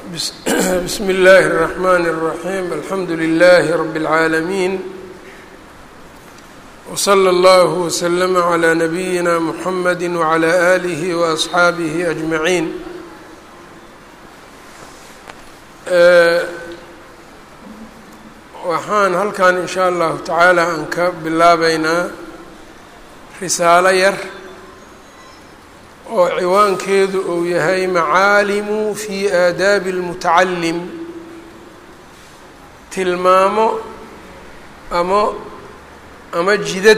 bsm اllaahi الرحmn الرaحيم alxamdu لlh رb العaalمين وslى اllه وsلm عlى نbyina mحamd وعlى آlih وأصxaabih أجmaعين waxaan halkan in shaء allahu taعaalى aan ka bilaabeynaa risaalo yar oo ciwaankeedu uu yahay macaalimu fi aadaabi اlmutacalim tilmaamo ama ama jidad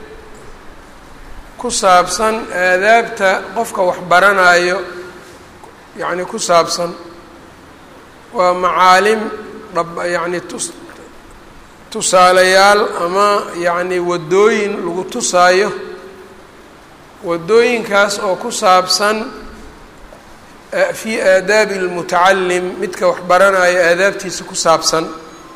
ku saabsan aadaabta qofka wax baranayo yacni ku saabsan waa macaalim dhab yacni tus tusaalayaal ama yacni waddooyin lagu tusaayo waddooyinkaas oo ku saabsan fii aadaabi اlmutacalim midka wax baranayo aadaabtiisa ku saabsan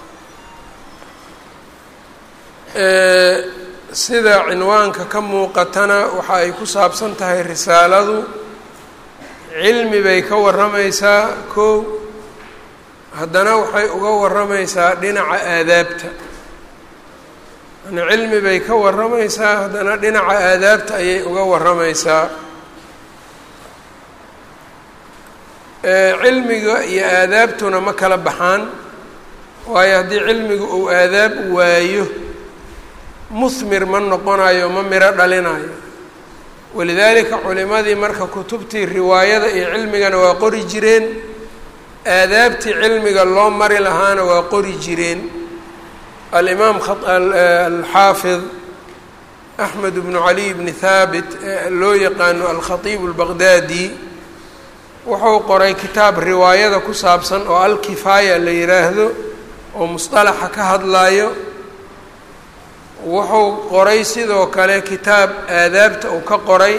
sida cinwaanka ka muuqatana waxa ay ku saabsan tahay risaaladu cilmi bay ka warramaysaa kow haddana waxay uga warramaysaa dhinaca aadaabta yani cilmi bay ka warramaysaa haddana dhinaca aadaabta ayay uga warramaysaa cilmiga iyo aadaabtuna ma kala baxaan waayo haddii cilmigu uu aadaab waayo muhmir ma noqonayo ma miro dhalinayo walidaalika culimadii marka kutubtii riwaayada iyo cilmigana waa qori jireen aadaabtii cilmiga loo mari lahaana waa qori jireen alimaam alxaafid axmed bnu cali bni haabit loo yaqaano alkhatiib اlbaqdaadi wuxuu qoray kitaab riwaayada ku saabsan oo alkifaaya la yiraahdo oo musطalaxa ka hadlayo wuxuu qoray sidoo kale kitaab aadaabta uu ka qoray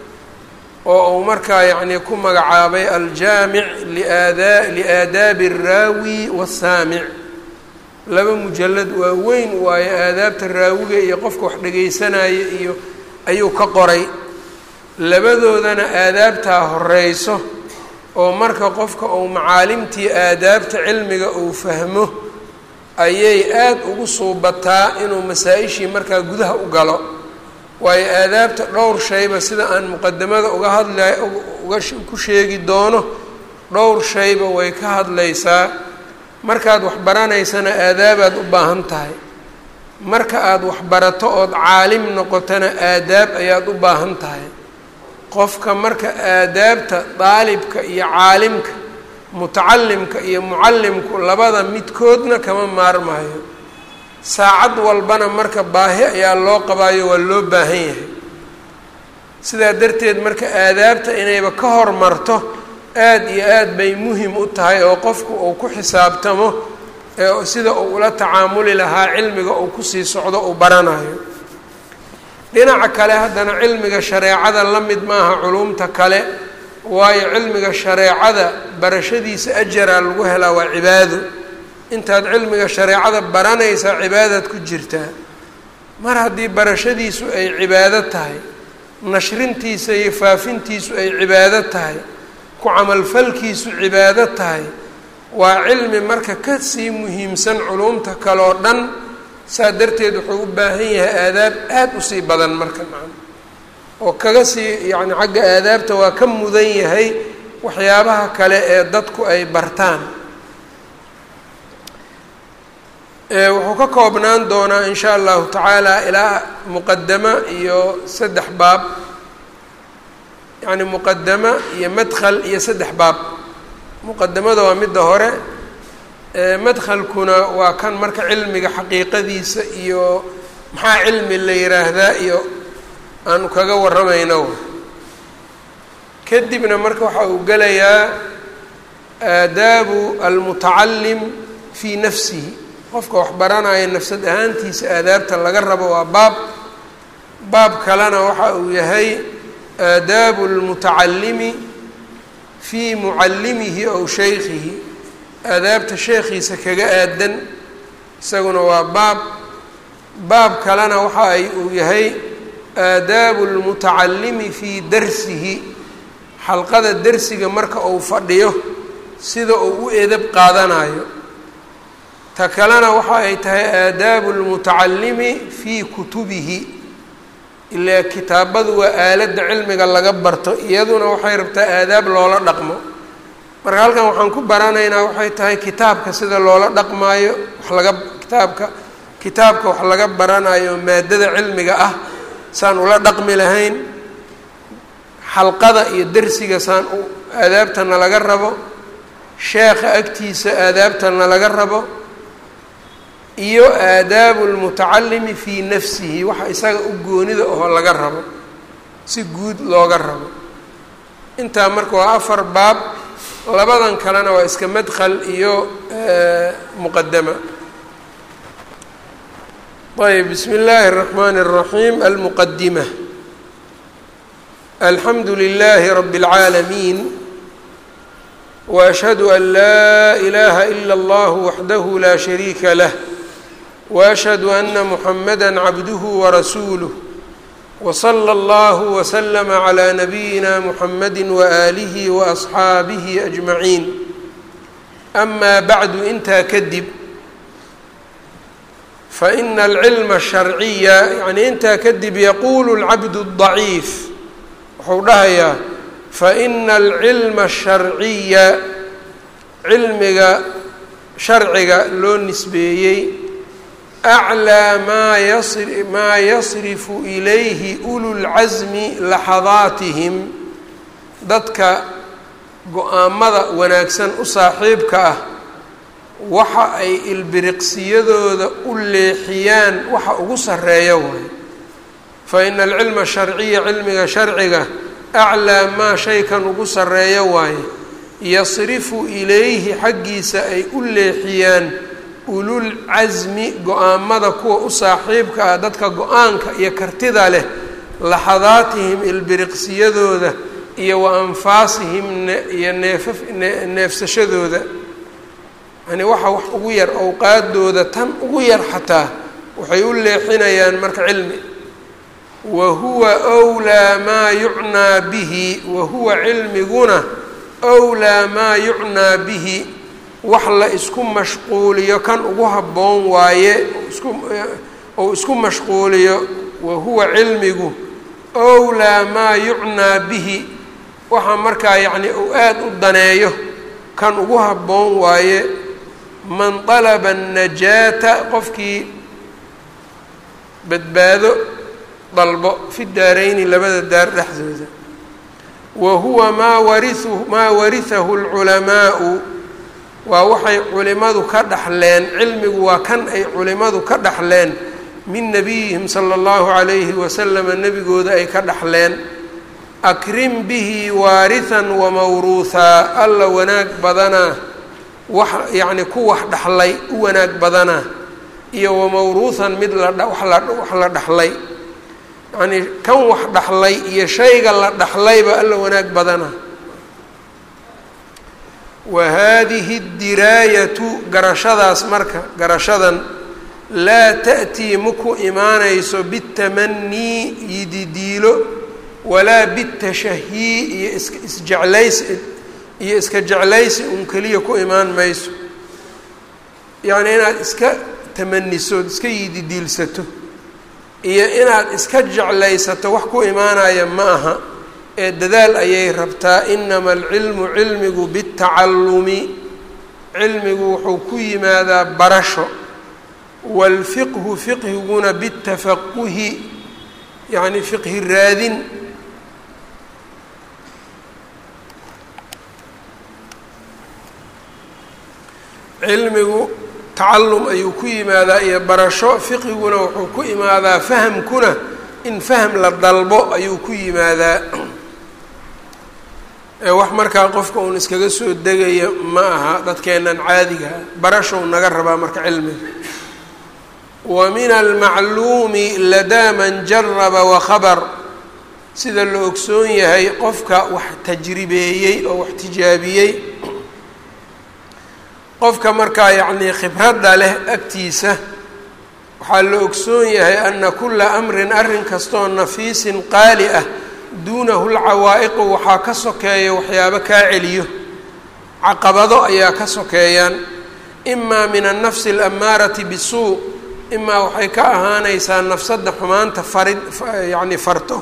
oo uu markaa yacni ku magacaabay aljaamic liaada liaadaabi الraawi waالsaamic laba mujalad waa weyn waayo aadaabta raawiga iyo qofka wax dhegaysanaya iyo ayuu ka qoray labadoodana aadaabtaa horeyso oo marka qofka uu macaalimtii aadaabta cilmiga uu fahmo ayay aada ugu suubataa inuu masaa-ishii markaa gudaha u galo waayo aadaabta dhowr shayba sida aan muqadamada uga hadla uga ku sheegi doono dhowr shayba way ka hadlaysaa markaad wax baranaysana aadaabaad u baahan tahay marka aada wax barato ood caalim noqotona aadaab ayaad u baahan tahay qofka marka aadaabta daalibka iyo caalimka mutacalimka iyo mucallimku labada midkoodna kama maarmaayo saacad walbana marka baahi ayaa loo qabaayo waa loo baahan yahay sidaa darteed marka aadaabta inayba ka hormarto aada iyo aad bay muhim u tahay oo qofku uu ku xisaabtamo ee sida uu ula tacaamuli lahaa cilmiga uu kusii socdo uu baranayo dhinaca kale haddana cilmiga shareecada la mid maaha culumta kale waayo cilmiga shareecada barashadiisa ajaraa lagu helaa waa cibaado intaad cilmiga shareecada baranaysaa cibaadaad ku jirtaa mar haddii barashadiisu ay cibaado tahay nashrintiisa iyo faafintiisu ay cibaado tahay ku camalfalkiisu cibaado tahay waa cilmi marka ka sii muhiimsan culumta kale oo dhan saa darteed wuxuu u baahan yahay aadaab aada u sii badan marka macana oo kaga sii yacni xagga aadaabta waa ka mudan yahay waxyaabaha kale ee dadku ay bartaan wuxuu ka koobnaan doonaa in sha allahu tacaala ilaa muqadamo iyo saddex baab yacni muqadamo iyo madkhal iyo saddex baab muqadamada waa midda hore madkhalkuna waa kan marka cilmiga xaqiiqadiisa iyo maxaa cilmi la yiraahdaa iyo aanu kaga warramayno kadibna marka waxa uu gelayaa aadaabu almutacalim fii nafsihi qofka wax baranaya nafsad ahaantiisa aadaabta laga rabo waa baab baab kalena waxa uu yahay aadaabu lmutacalimi fii mucallimihi ow shaykhihi aadaabta sheekhiisa kaga aadan isaguna waa baab baab kalena waxa ay uu yahay aadaabu lmutacalimi fii darsihi xalqada dersiga marka uu fadhiyo sida uu u edab qaadanayo ta kalena waxa ay tahay aadaabu lmutacalimi fii kutubihi ilaa kitaabadu waa aaladda cilmiga laga barto iyaduna waxay rabtaa aadaab loola dhaqmo marka halkan waxaan ku baranaynaa waxay tahay kitaabka sida loola dhaqmaayo wax laga kitaabka kitaabka wax laga baranayo maadada cilmiga ah saan ula dhaqmi lahayn xalqada iyo dersiga saan aadaabtana laga rabo sheekha agtiisa aadaabtana laga rabo iyo aadaabu lmutacalimi fii nafsihi waxa isaga u goonida oo laga rabo si guud looga rabo intaa marka waa afar baab labadan kalena waa iska madkhal iyo muqadama ayb bismi اllahi الرaxmn الraxim almuqadima alxamdu lilahi rab اlcaalamiin وأشhهd أn laa إlaha إlا اllah waxdah la شhariika lah وأشhهd أna mحamdا cabduه وrasuulه وصlى اllah وsلم عlى نabiyina mحamd وآlih وأصxaabih أجmaعiin أma bعdu intaa kadib faإna الcilma الsharciya yani intaa kadib yaqulu الcabd الضaciif wuxuu dhahayaa faina alcilma asharciya cilmiga sharciga loo nisbeeyey aclaa maa yasri maa yasrifu ilayhi ululcasmi laxadaatihim dadka go-aamada wanaagsan u saaxiibka ah waxa ay ilbiriqsiyadooda u leexiyaan waxa ugu sarreeya waay faina alcilma asharciya cilmiga sharciga aclaa maa shaykan ugu sarreeya waaye yasrifu ilayhi xaggiisa ay u leexiyaan ulul casmi go-aamada kuwa u saaxiibka ah dadka go-aanka iyo kartida leh laxadaatihim ilbiriqsiyadooda iyo wa anfaasihim iyo neefa neefsashadooda yani waxa wax ugu yar awqaadooda tan ugu yar xataa waxay u leexinayaan marka cilmi wahuwa wlaa maa yucnaa bihi wahuwa cilmiguna wlaa maa yucnaa bihi wax la isku mashquuliyo kan ugu habboon waaye ou isku mashquuliyo wahuwa cilmigu wlaa maa yucnaa bihi waxa markaa yacni uu aada u daneeyo kan ugu habboon waaye man dalaba annajaata qofkii badbaado dalbo fi daarayni labada daar dhexdooda wa huwa maa wariu maa warihahu lculamaau waa waxay culimadu ka dhaxleen cilmigu waa kan ay culimadu ka dhaxleen min nabiyihim sala allahu calayhi wasalama nebigooda ay ka dhaxleen akrim bihi waarihan wamawruuhaa alla wanaag badanaa wax yacni ku wax dhaxlay u wanaag badanaa iyo wamawruuhan mid lawax la dhaxlay yacnii kan wax dhaxlay iyo shayga la dhaxlayba alla wanaag badana wa haadihi diraayatu garashadaas marka garashadan laa ta'tii maku imaanayso bitamanii yididiilo walaa bitashahii iyo iska isjeclaysi iyo iska jeclaysi un keliya ku imaan mayso yacnii inaad iska tamanisood iska yididiilsato iyo inaad iska jeclaysato wax ku imaanaya ma aha ee dadaal ayay rabtaa inama alcilmu cilmigu bitacallumi cilmigu wuxuu ku yimaadaa barasho waalfiqhu fiqhiguna bitafaquhi yacni fiqhi raadin cilmigu tacallum ayuu ku yimaadaa iyo barasho fiqiguna wuxuu ku imaadaa fahamkuna in faham la dalbo ayuu ku yimaadaa ee wax markaa qofka uun iskaga soo degaya ma aha dadkeennan caadigaha barashow naga rabaa marka cilmiga wa min almacluumi ladaa man jaraba wakhabar sida la ogsoon yahay qofka wax tajribeeyey oo wax tijaabiyey qofka markaa yacnii khibradda leh agtiisa waxaa la ogsoon yahay ana kula amrin arrin kastoo nafiisin qaali ah duunahu lcawaa'iqu waxaa ka sokeeya waxyaabo kaa celiyo caqabado ayaa ka sokeeyaan imaa min annafsi alammaarati bisuu imaa waxay ka ahaanaysaa nafsadda xumaanta farid yacni farto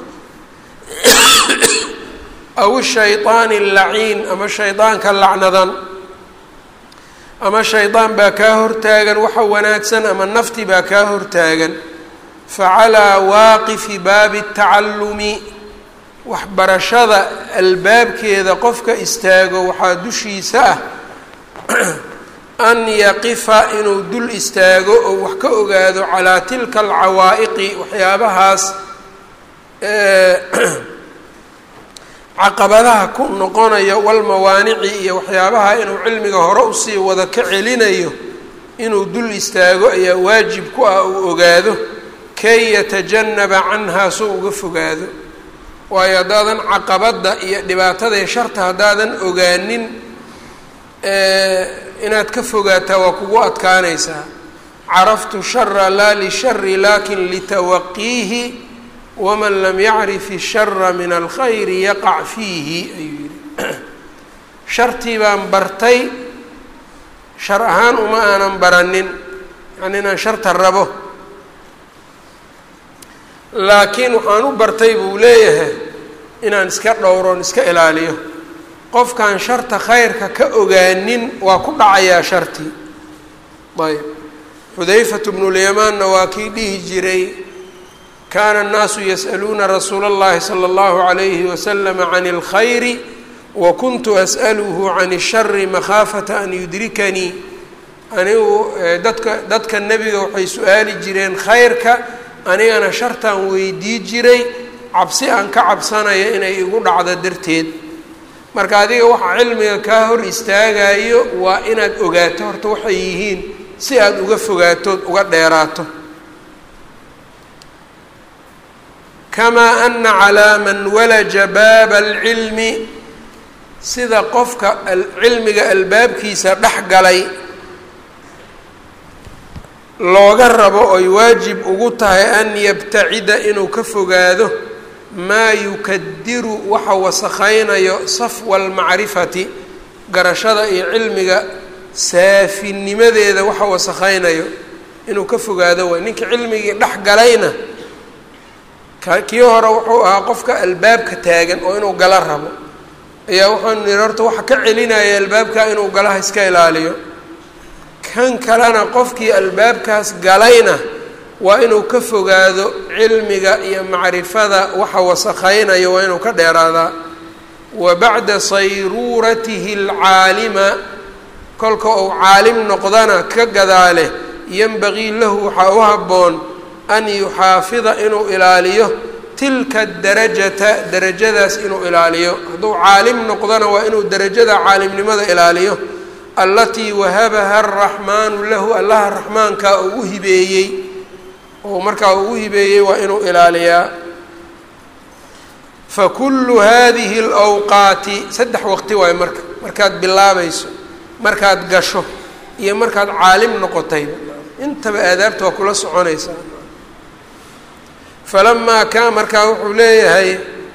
aw shayطaani allaciin ama shaydaanka lacnadan ama shaydaan baa kaa hortaagan waxa wanaagsan ama nafti baa kaa hortaagan facalaa waaqifi baabi tacallumi waxbarashada albaabkeeda qofka istaago waxaa dushiisa ah an yaqifa inuu dul istaago oo wax ka ogaado calaa tilka alcawaa'iqi waxyaabahaas caqabadaha ku noqonayo walmawaanici iyo waxyaabaha inuu cilmiga hore usii wada ka celinayo inuu dul istaago ayaa waajib ku ah uu ogaado kay yatajanaba canhaa soo uga fogaado waayo haddaadan caqabadda iyo dhibaatada sharta haddaadan ogaanin inaad ka fogaataa waa kugu adkaanaysaa caraftu shara laa lishari lakin litawaqiihi waman lam yacrif ishara min alkhayri yaqac fiihi ayuu yihi shartii baan bartay shar ahaan uma aanan baranin yani inaan sharta rabo laakiin waxaan u bartay buu leeyahay inaan iska dhowroon iska ilaaliyo qofkaan sharta khayrka ka ogaanin waa ku dhacayaa shartii ayb xudayfatu bnulyamaanna waa kii dhihi jiray kaana annaasu yas'aluuna rasuula اllahi salى اllahu عalayhi waslama can اlkhayri wa kuntu as'aluhu can الshari makhaafata an yudrikanii anigu dadka dadka nebiga waxay su-aali jireen khayrka anigana shartaan weydii jiray cabsi aan ka cabsanayo inay igu dhacdo darteed marka adiga waxa cilmiga kaa hor istaagayo waa inaad ogaato horta waxay yihiin si aada uga fogaatood uga dheeraato kamaa ana calaa man walaja baaba alcilmi sida qofka cilmiga albaabkiisa dhex galay looga rabo oy waajib ugu tahay an yabtacida inuu ka fogaado maa yukadiru waxa wasakhaynayo safwa almacrifati garashada iyo cilmiga saafinimadeeda waxa wasakhaynayo inuu ka fogaado waay ninka cilmigii dhex galayna kii hore wuxuu ahaa qofka albaabka taagan oo inuu gala rabo ayaa wuxuunu nihi horta waxa ka celinaya albaabka inuu galaha iska ilaaliyo kan kalena qofkii albaabkaas galayna waa inuu ka fogaado cilmiga iyo macrifada waxa wasakhaynayo waa inuu ka dheeraadaa wa bacda sayruuratihi alcaalima kolka uu caalim noqdana ka gadaale yanbagii lahu waxaa u habboon an yuxaafida inuu ilaaliyo tilka darajata darajadaas inuu ilaaliyo hadduu caalim noqdona waa inuu darajada caalimnimada ilaaliyo allatii wahabaha araxmaanu lahu allaha raxmaankaa uu u hibeeyey oo markaa uu u hibeeyey waa inuu ilaaliyaa fa kullu hadihi alawqaati saddex waqti waayo marka markaad bilaabayso markaad gasho iyo markaad caalim noqotayba intaba aadaabta waa kula soconaysaa falamaa kaa markaa wuxuu leeyahay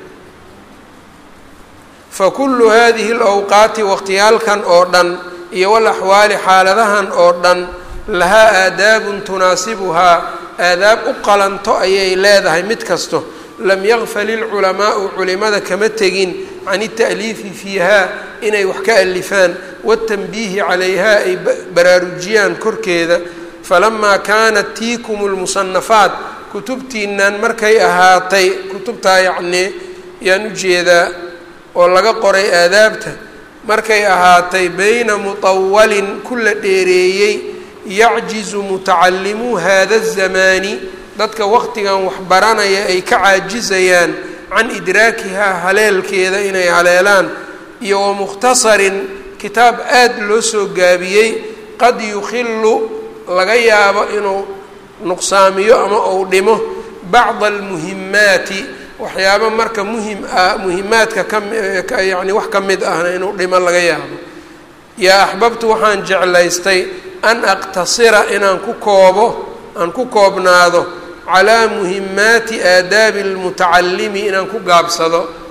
fa kullu hadihi alawqaati waqtiyaalkan oo dhan iyo walaxwaali xaaladahan oo dhan lahaa aadaabun tunaasibuhaa aadaab u qalanto ayay leedahay mid kasto lam yaqfal ilculamaau culimada kama tegin can ita'liifi fiihaa inay wax ka alifaan watanbiihi calayhaa ay baraarujiyaan korkeeda falamaa kaanat tiikum lmusanafaat kutubtiinan markay ahaatay kutubtaa yacnii yaan ujeedaa oo laga qoray aadaabta markay ahaatay bayna mutawalin ku la dheereeyey yacjizu mutacallimuu hada الzamaani dadka waqtigan waxbaranaya ay ka caajizayaan can idraakihaa haleelkeeda inay haleelaan iyo wa mukhtasarin kitaab aad loo soo gaabiyey qad yukhilu laga yaabo inuu nuqsaamiyo ama uu dhimo bacda almuhimaati waxyaaba marka muhim ah muhimaadka ka yani wax ka mid ahna inuu dhimo laga yaabo yaa axbabtu waxaan jeclaystay an aqtasira inaan ku koobo aan ku koobnaado calaa muhimaati aadaabi almutacalimi inaan ku gaabsado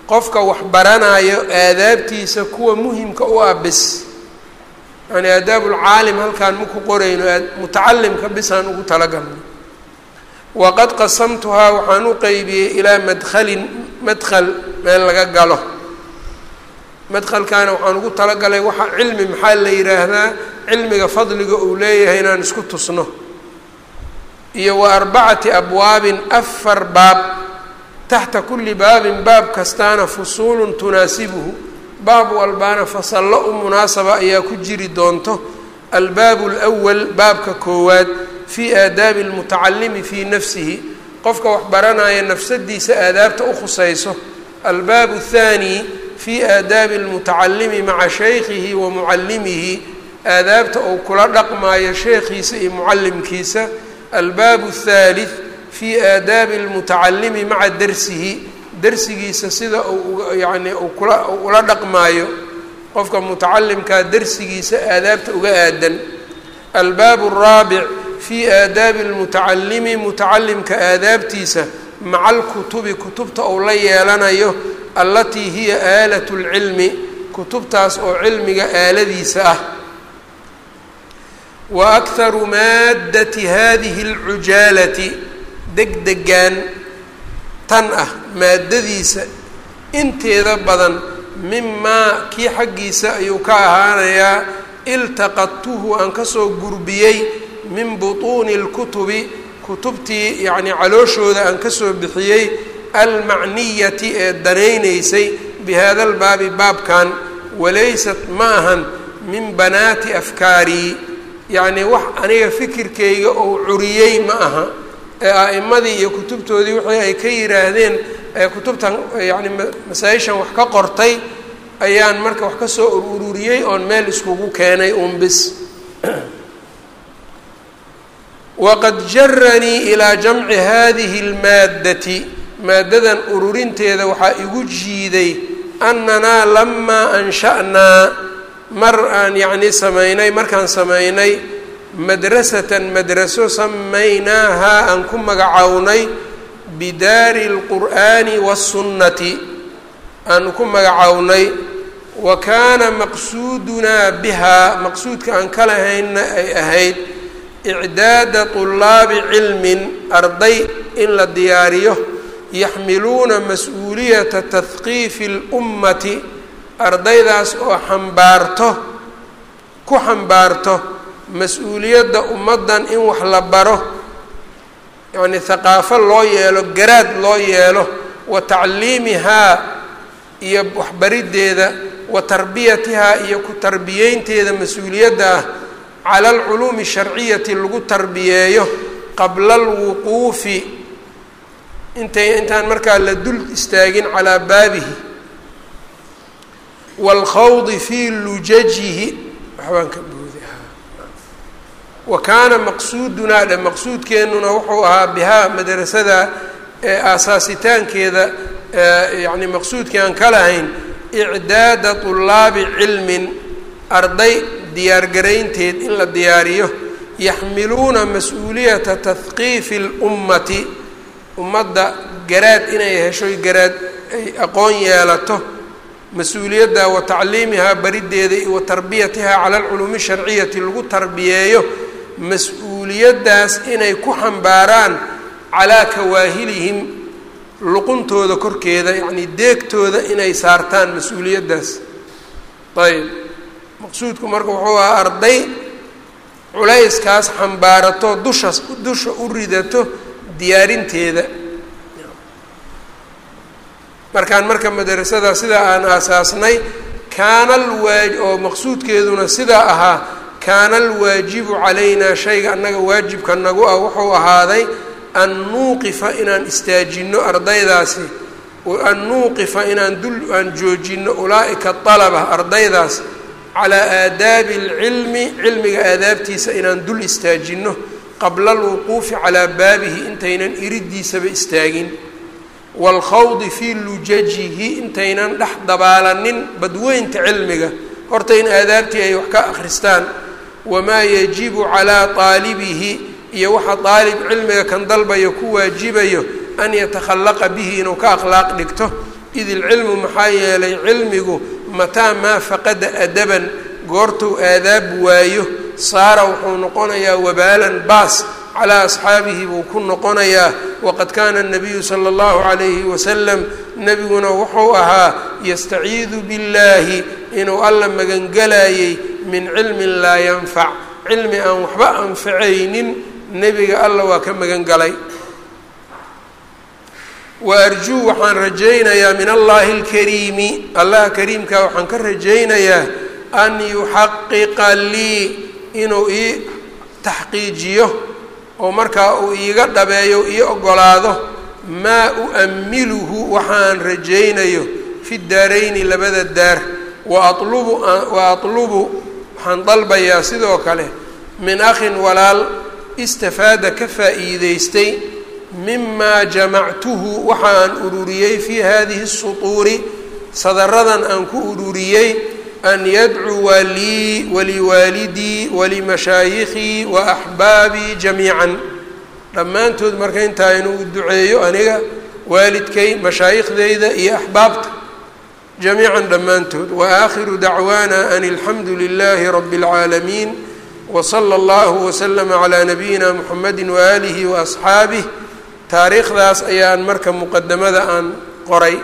qofka wax baranayo aadaabtiisa kuwa muhimka u ah bis yani aadaabulcaalim halkaan maku qorayno mutacalimka bisaan ugu talagalno waqad qasamtuhaa waxaan u qeybiyey ilaa madkhalin madkhal meel laga galo madkhalkaana waxaan ugu talagalay waxa cilmi maxaa la yidhaahdaa cilmiga fadliga uu leeyahay inaan isku tusno iyo wa arbacati abwaabin afar baab taxta kulli baabin baab kastaana fusuulun tunaasibuhu baab walbaana fasallo u munaasaba ayaa ku jiri doonto albaabu alwal baabka koowaad fii aadaabi almutacalimi fii nafsihi qofka wax baranaya nafsadiisa aadaabta u khusayso albaabu athaani fii aadaabi almutacalimi maca shaykhihi wa mucallimihi aadaabta uu kula dhaqmaayo sheekhiisa iyo mucallimkiisa albaabu athaalith fii aadaabi almutacalimi maca darsihi darsigiisa sida uu yacni uu kula ula dhaqmaayo qofka mutacalimkaa darsigiisa aadaabta uga aadan albaabu araabic fii aadaabi almutacalimi mutacalimka aadaabtiisa maca alkutubi kutubta uu la yeelanayo allatii hiya aalat lcilmi kutubtaas oo cilmiga aaladiisa ah wa akharu maaddati hadihi alcujaalati degdegan tan ah maaddadiisa inteeda badan mimaa kii xaggiisa ayuu ka ahaanayaa iltaqadtuhu aan kasoo gurbiyey min butuuni اlkutubi kutubtii yacni calooshooda aan kasoo bixiyey almacniyati ee danaynaysay bihada albaabi baabkan walaysat ma ahan min banaati afkaarii yacni wax aniga fikirkayga ou curiyey ma aha ee a'imadii iyo kutubtoodii wixii ay ka yidhaahdeen ee kutubtan yacni masaa-ishan wax ka qortay ayaan marka wax ka soo ururiyey oon meel iskugu keenay uun bis waqad jaranii ilaa jamci hadihi اlmaaddati maaddadan ururinteeda waxaa igu jiiday annanaa lamaa ansha'naa mar aan yacni samaynay markaan samaynay madrasatan madraso samaynaahaa aan ku magacownay bidaari اlqur'aani waالsunnati aan ku magacownay wa kaana maqsuudunaa bihaa maqsuudka aan ka lahaynna ay ahayd icdaada طulaabi cilmin arday in la diyaariyo yaxmiluuna mas-uuliyata tahqiifi اlummati ardaydaas oo xambaarto ku xambaarto mas-uuliyadda ummaddan in wax la baro yacni haqaafo loo yeelo garaad loo yeelo wa tacliimihaa iyo waxbariddeeda wa tarbiyatihaa iyo ku tarbiyeynteeda mas-uuliyadda ah cala alculuumi sharciyati lagu tarbiyeeyo qabla alwuquufi intay intaan markaa la dul istaagin calaa baabihi waalkhawdi fii lujajihi waxbaan ka boodi wa kaana maqsuudunaa dhe maqsuudkeennuna wuxuu ahaa bihaa madrasada ee aasaasitaankeeda yacni maqsuudkii aan ka lahayn icdaada طulaabi cilmin arday diyaargaraynteed in la diyaariyo yaxmiluuna mas-uuliyata tahqiifi اlummati ummadda garaad inay heshoy garaad ay aqoon yeelato mas-uuliyadda wa tacliimihaa bariddeeda iyo wa tarbiyatihaa cala alculuumi sharciyati lagu tarbiyeeyo mas-uuliyaddaas inay ku xambaaraan calaa kawaahilihim luquntooda korkeeda yacnii deegtooda inay saartaan mas-uuliyaddaas ayb maqsuudku marka wuxuu ahaa arday culayskaas xambaarato dusha dusha u ridato diyaarinteeda markaan marka madrasada sidaa aan aasaasnay kaana alwaa oo maqsuudkeeduna sidaa ahaa kaana alwaajibu calaynaa shayga annaga waajibka nagu ah wuxuu ahaaday an nuuqifa inaan istaajinno ardaydaasi an nuuqifa inaan dul aan joojinno ulaa'ika alaba ardaydaas calaa aadaabi alcilmi cilmiga aadaabtiisa inaan dul istaajinno qabla alwuquufi calaa baabihi intaynan iriddiisaba istaagin waalkhawdi fii lujajihi intaynan dhex dabaalanin badweynta cilmiga horta in aadaabtii ay wax ka akhristaan wamaa yajibu calaa qaalibihi iyo waxa daalib cilmiga kan dalbayo ku waajibayo an yatakhallaqa bihi inuu ka akhlaaq dhigto id ilcilmu maxaa yeelay cilmigu mataa maa faqada adaban goortuu aadaab waayo saara wuxuu noqonayaa wabaalan baas calaa asxaabihi buu ku noqonayaa waqad kaana nabiyu sala allahu calayhi wasalam nebiguna wuxuu ahaa yastaciidu billaahi inuu alla magangelayay min cilmin laa yanfac cilmi aan waxba anfacaynin nebiga alla waa ka magan galay wa arjuu waxaan rajaynayaa min allaahi alkariimi allaha kariimkaa waxaan ka rajaynayaa an yuxaqiqa lii inuu ii taxqiijiyo oo markaa uu iiga dhabeeyo ii ogolaado maa u'ammiluhu waxaan rajaynayo fi daarayni labada daar wa atlubu wa atlubu waxaan dalbayaa sidoo kale min akhin walaal istafaada ka faa'iideystay mimaa jamactuhu waxa aan ururiyey fii hadihi sutuuri sadaradan aan ku ururiyey an yadcuwa lii waliwaalidii walimashaayikii wa axbaabii jamiican dhammaantood marka intaa inuu duceeyo aniga waalidkay mashaayiikhdeyda iyo axbaabta jamiican dhammaantood wa aakhiru dacwaana an alxamdu lilaahi rabi اlcaalamiin wsala allahu waslama calaa nabiyina muxamedi waaalihi waasxaabih taariikhdaas ayaan marka muqadamada aan qoray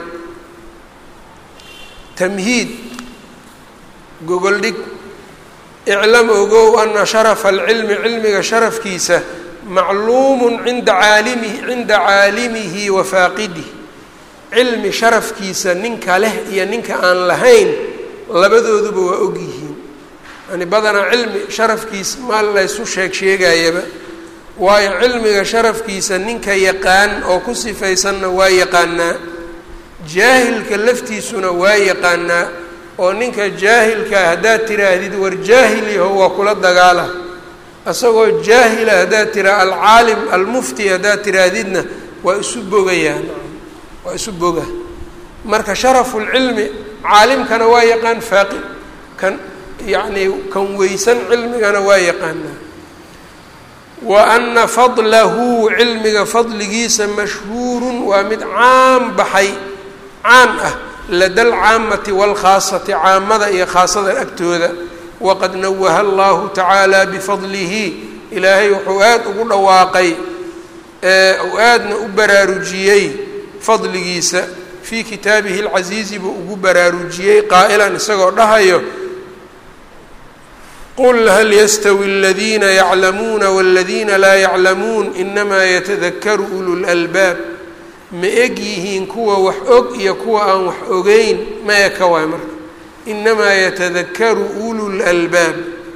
tamhiid gogoldhig iclam ogow ana sharafa alcilmi cilmiga sharafkiisa macluumun cinda caalimihi cinda caalimihi wa faaqidih cilmi sharafkiisa ninka leh iyo ninka aan lahayn labadooduba waa og yihiin yani badanaa cilmi sharafkiisa maal laysu sheeg sheegayaba waayo cilmiga sharafkiisa ninka yaqaan oo ku sifaysanna waa yaqaanaa jaahilka laftiisuna waa yaqaanaa oo ninka jaahilkaa haddaad tiraahdid war jaahil yaho waa kula dagaala isagoo jaahila haddaad tiraa alcaalim almufti haddaad tiraahdidna waa isu bogayaan waa isu boga marka sharafulcilmi caalimkana waa yaqaan faaqi kan yacnii kan weysan cilmigana waa yaqaanaa wa ana fadlahu cilmiga fadligiisa mashhuurun waa mid caan baxay caan ah lada alcaamati waalkhaasati caamada iyo khaasada agtooda waqad nawaha allahu tacaala bifadlihi ilaahay wuxuu aada ugu dhawaaqay uu aadna u baraarujiyey fadligiisa fii kitaabihi alcasiizi buu ugu baraarujiyey qaa'ilan isagoo dhahayo qul hal yastawi aladiina yaclamuuna waladiina laa yaclamuun inamaa yatadakaru ulu lalbaab ma eg yihiin kuwa wax og iyo kuwa aan wax ogeyn ma eka waay marka inamaa yatadakaru ulu lalbaab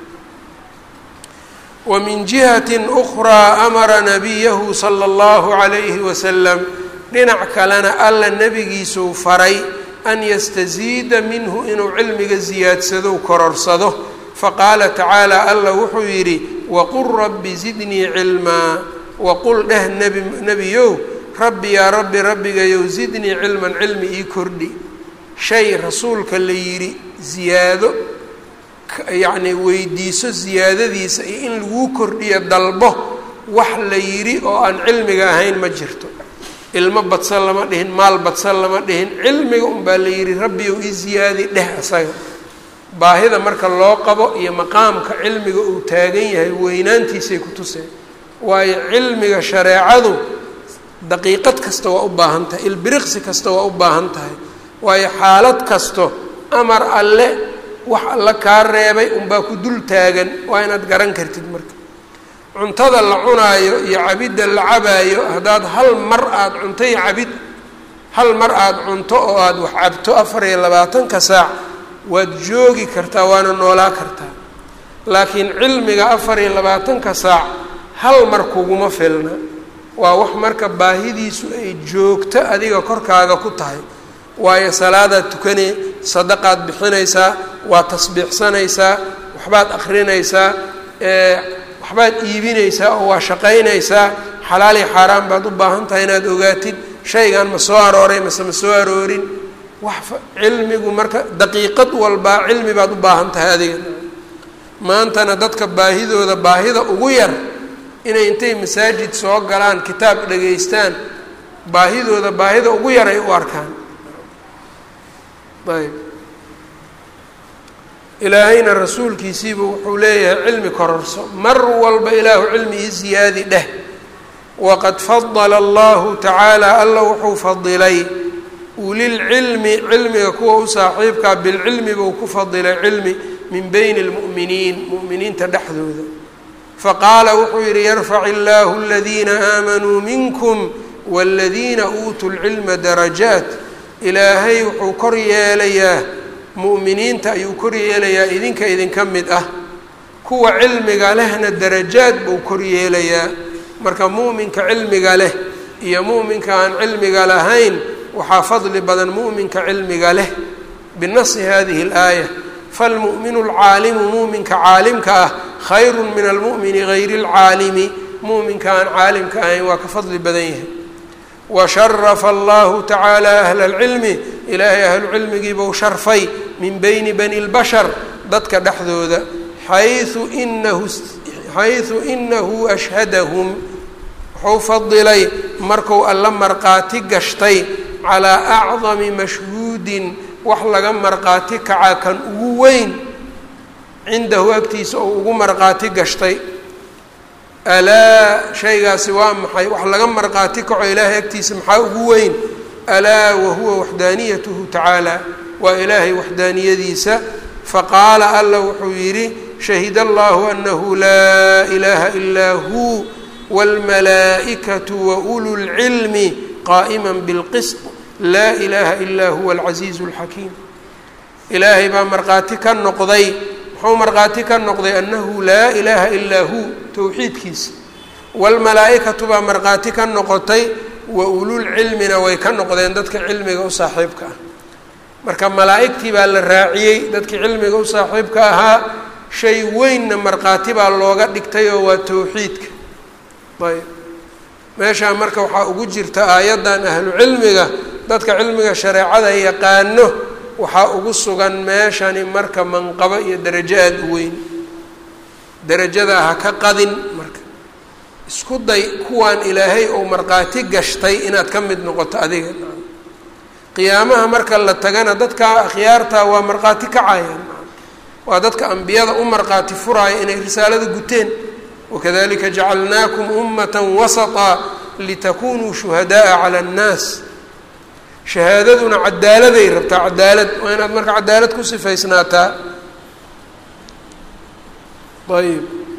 wa min jihati ukraa amara nabiyahu sala allahu calayhi wasalam dhinac kalena alla nebigiisuu faray an yastaziida minhu inuu cilmiga siyaadsado kororsado faqaala tacaala alla wuxuu yidhi waqul rabbi zidnii cilmaa waqul dheh nebi nebiyow rabbi yaa rabbi rabbigayow zidnii cilman cilmi ii kordhi shay rasuulka la yidhi ziyaado yacnii weydiiso ziyaadadiisa iyo in laguu kordhiyo dalbo wax la yidhi oo aan cilmiga ahayn ma jirto ilmo badsan lama dhihin maal badsan lama dhihin cilmiga unbaa la yidhi rabbiyow ii ziyaadi dheh asaga baahida marka loo qabo iyo maqaamka cilmiga uu taagan yahay weynaantiisay ku tuseen waayo cilmiga shareecadu daqiiqad kasta waa u baahan tahay ilbiriqsi kasta waa u baahan tahay waayo xaalad kasto amar alle wax alla kaa reebay unbaa ku dul taagan waa inaad garan kartid marka cuntada la cunaayo iyo cabidda la cabaayo haddaad hal mar aada cunto iyo cabid hal mar aada cunto oo aada wax cabto afar iyo labaatanka saac waad joogi kartaa waana noolaa kartaa laakiin cilmiga afar iyo labaatanka saac hal mar kuguma filna waa wax marka baahidiisu ay joogto adiga korkaaga ku tahay waayo salaadaad tukanee sadaqaad bixinaysaa waa tasbiixsanaysaa waxbaad akrinaysaa waxbaad iibinaysaa oo waa shaqaynaysaa xalaal iyo xaaraan baad u baahan tahay inaad ogaatid shaygan ma soo arooray mase ma soo aroorin wax cilmigu marka daqiiqad walbaa cilmi baad u baahan tahay adiga maantana dadka baahidooda baahida ugu yar inay intay masaajid soo galaan kitaab dhegaystaan baahidooda baahida ugu yar ay u arkaan ayb ilaahayna rasuulkiisiiba wuxuu leeyahay cilmi kororso mar walba ilaahu cilmi ii siyaadi dheh waqad fadala allahu tacaala alla wuxuu fadilay ulilcilmi cilmiga kuwa u saaxiibkaa bilcilmi buu ku fadilay cilmi min bayni lmu'miniin mu'miniinta dhexdooda faqaala wuxuu yidhi yarfac illaahu aladiina aamanuu minkum waaladiina uutuu lcilma darajaat ilaahay wuxuu kor yeelayaa mu'miniinta ayuu kor yeelayaa idinka idinka mid ah kuwa cilmiga lehna darajaad buu kor yeelayaa marka mu'minka cilmiga leh iyo mu'minka aan cilmiga lahayn waxaa fadli badan mu'minka cilmiga leh binasi hadihi اlaaya falmu'minu lcaalimu mu'minka caalimka ah khayru min almu'mini gayri اlcaalimi mu'minka aan caalimka ahayn waa ka fadli badan yahay washarafa allahu tacaala ahla اlcilmi ilaahay ahlucilmigiibuu sharfay min bayni bani اlbashar dadka dhexdooda xayu inahu xayثu inahu ashhadahum wuxuu fadilay marku alla marqaati gashtay calaa acdami mashhuudin wax laga marqaati kacaa kan ugu weyn cindahu agtiisa oo ugu marqaati gashtay alaa shaygaasi waa maxay wax laga marqaati kaco ilaahay agtiisa maxaa ugu weyn alaa wahuwa waxdaaniyatuhu tacaala waa ilaahay waxdaaniyadiisa faqaala alla wuxuu yidhi shahid allahu anahu laa ilaaha ilaa hu wاlmalaa'ikatu waulu lcilmi qaa'ima bilqisط laa ilaaha ilaa huwa alcasiizu اlxakiim ilaahay baa markhaati ka noqday muxuu markhaati ka noqday annahu laa ilaaha ilaa hu towxiidkiisa wاlmalaa'ikatu baa markhaati ka noqotay wa ululcilmina way ka noqdeen dadka cilmiga u saaxiibka ah marka malaa'igtii baa la raaciyey dadkii cilmiga u saaxiibka ahaa shay weynna markhaati baa looga dhigtay oo waa towxiidka ayb meeshaa marka waxaa ugu jirta aayaddan ahlu cilmiga dadka cilmiga shareecada yaqaano waxaa ugu sugan meeshani marka manqabo iyo darajo aada u weyn darajadaa ha ka qadin marka isku day kuwaan ilaahay ou markhaati gashtay inaad ka mid noqoto adiga qiyaamaha marka la tagana dadka akhyaarta waa markhaati kacayaan waa dadka ambiyada u markhaati furaaya inay risaalada guteen wakadalika jacalnaakum ummata wasaطa litakunuu shuhadaءa calى اnnaas shahaadaduna cadaaladay rabtaa cadaalad waa inaad marka cadaalad ku sifaysnaataa ayb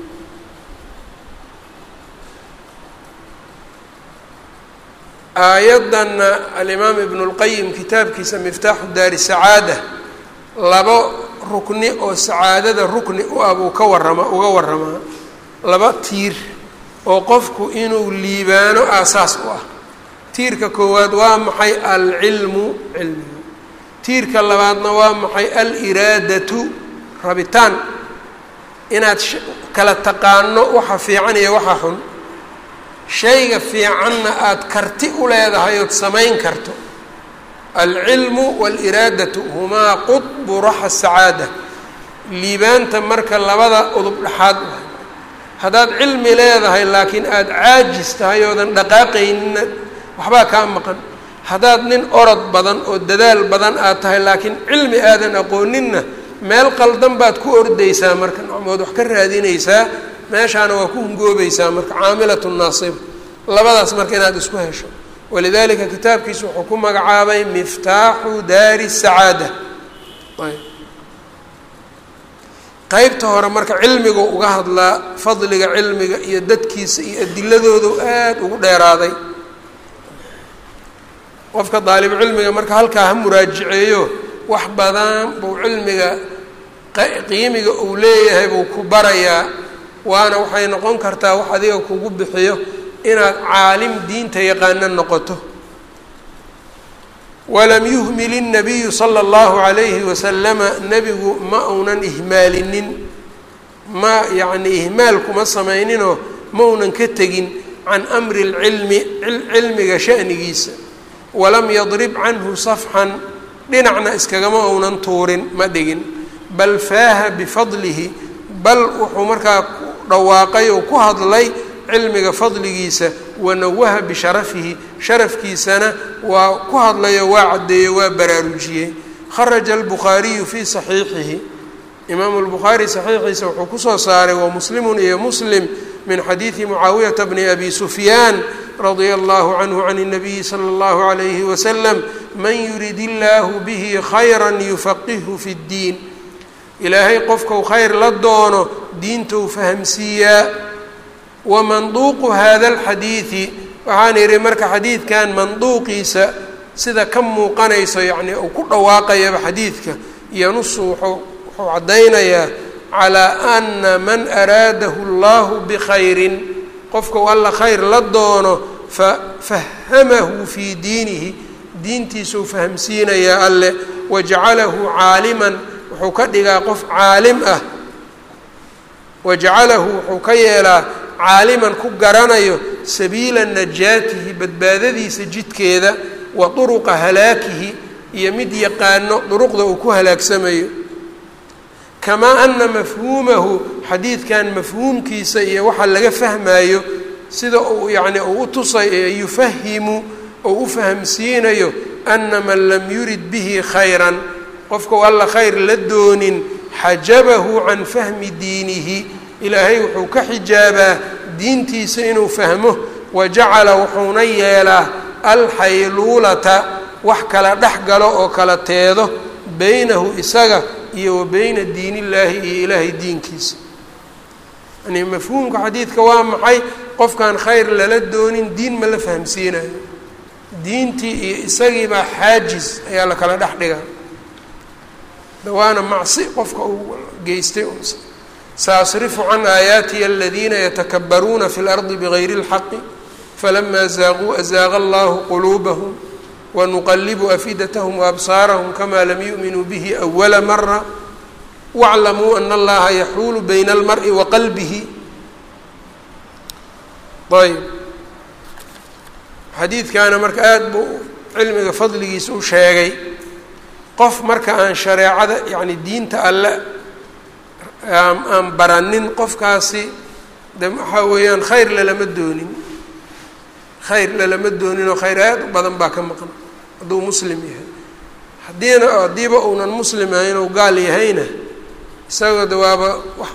aayaddanna alimaam ibn اlqayim kitaabkiisa miftaaxu daari sacaada labo rukni oo sacaadada rukni u ah buu ka warama uga waramaa laba tiir oo qofku inuu liibaano aasaas u ah tiirka koowaad waa maxay alcilmu cilmiga tiirka labaadna waa maxay aliraadatu rabitaan inaad kala taqaano waxa fiican iyo waxa xun shayga fiicanna aada karti u leedahay ood samayn karto alcilmu waaliraadatu humaa qudbu raxa sacaada liibaanta marka labada udub dhexaad u haddaad cilmi leedahay laakiin aada caajis tahay oodan dhaqaaqaynina waxbaa kaa maqan haddaad nin orod badan oo dadaal badan aad tahay laakiin cilmi aadan aqooninna meel qaldan baad ku ordaysaa marka nacmood wax ka raadinaysaa meeshaana waa ku hungoobaysaa marka caamilatu naasiba labadaas marka inaad isku hesho walidalika kitaabkiisa wuxuu ku magacaabay miftaaxu daari sacaada ayb qeybta hore marka cilmigu uga hadlaa fadliga cilmiga iyo dadkiisa iyo adiladoodu aada ugu dheeraaday qofka daalib cilmiga marka halkaa ha muraajiceeyo wax badan buu cilmiga qiimiga uu leeyahay buu ku barayaa waana waxay noqon kartaa wax adiga kugu bixiyo inaad caalim diinta yaqaano noqoto walam yuhmil الnabiyu salى اllahu عalayhi wasalama nebigu ma uunan ihmaalinin ma yacni ihmaal kuma samayninoo ma uunan ka tegin can amri اlcilmi cilmiga sha'nigiisa walam yadrib canhu safxan dhinacna iskagama uunan tuurin ma dhigin bal faaha bifadlihi bal wuxuu markaa dhawaaqay oo ku hadlay cilmiga fadligiisa wanawaha bisharafihi sharafkiisana waa ku hadlayo waa caddeeyo waa baraarujiyey kharaja albukhaariyu fii saxiixihi imaamu lbukhaari saxiixiisa wuxuu kusoo saaray wa muslimun iyo muslim min xadiidi mucaawiyata bni abi sufyaan radia allahu canhu can الnabiyi slى اllahu عalayhi wasalam man yurid illaahu bihi khayra yufaqihu fi اddiin ilaahay qofkau khayr la doono diintou fahamsiiyaa wa manduuqu hada اlxadiidi waxaan idhi marka xadiidkan manduuqiisa sida ka muuqanayso yacni uu ku dhawaaqayaba xadiidka yanusu wuxuu wuxuu caddaynayaa calaa ana man araadahu allahu bikhayrin qofkau alla khayr la doono fa fahamahu fii diinihi diintiisuu fahamsiinayaa alle wajacalahu caaliman wuxuu ka dhigaa qof caalim ah wajacalahu wuxuu ka yeelaa caaliman ku garanayo sabiila najaatihi badbaadadiisa jidkeeda wa duruqa halaakihi iyo mid yaqaano duruqda uu ku halaagsamayo kamaa ana mafhuumahu xadiidkan mafhuumkiisa iyo waxa laga fahmayo sida uu yacni uu u tusay ee yufahimu oo u fahamsiinayo ana man lam yurid bihi khayran qofkau alla khayr la doonin xajabahu can fahmi diinihi ilaahay wuxuu ka xijaabaa diintiisa inuu fahmo wa jacala wuxuuna yeelaa alxayluulata wax kala dhex galo oo kala teedo beynahu isaga iyo wa beyna diin illaahi iyo ilaahay diinkiisa yani mafhuumka xadiidka waa maxay qofkaan khayr lala doonin diin ma la fahamsiinayo diintii iyo isagiibaa xaajis ayaa la kala dhex dhigaa dawaana macsi qofka uu geystay saasrifu can aayaatihi aladiina yatakabaruuna fi اlardi bigayri اlxaqi falama zaaquu azaaqa allahu quluubahum wanuqalibu afidatahum waabsaarahum kama lam yu'minuu bihi awala mara waclamuu ana allaha yaxuulu bayna almari wa qalbihi ayb xadiidkaana marka aada buu cilmiga fadligiisa u sheegay qof marka aan shareecada yacni diinta alle aan baranin qofkaasi de waxaa weeyaan khayr lalama doonin khayr lalama doonin oo khayr aad u badan baa ka maqan hadduu muslim yahay haddiina haddiiba uunan muslim ahayn ou gaal yahayna isagoo de waaba wax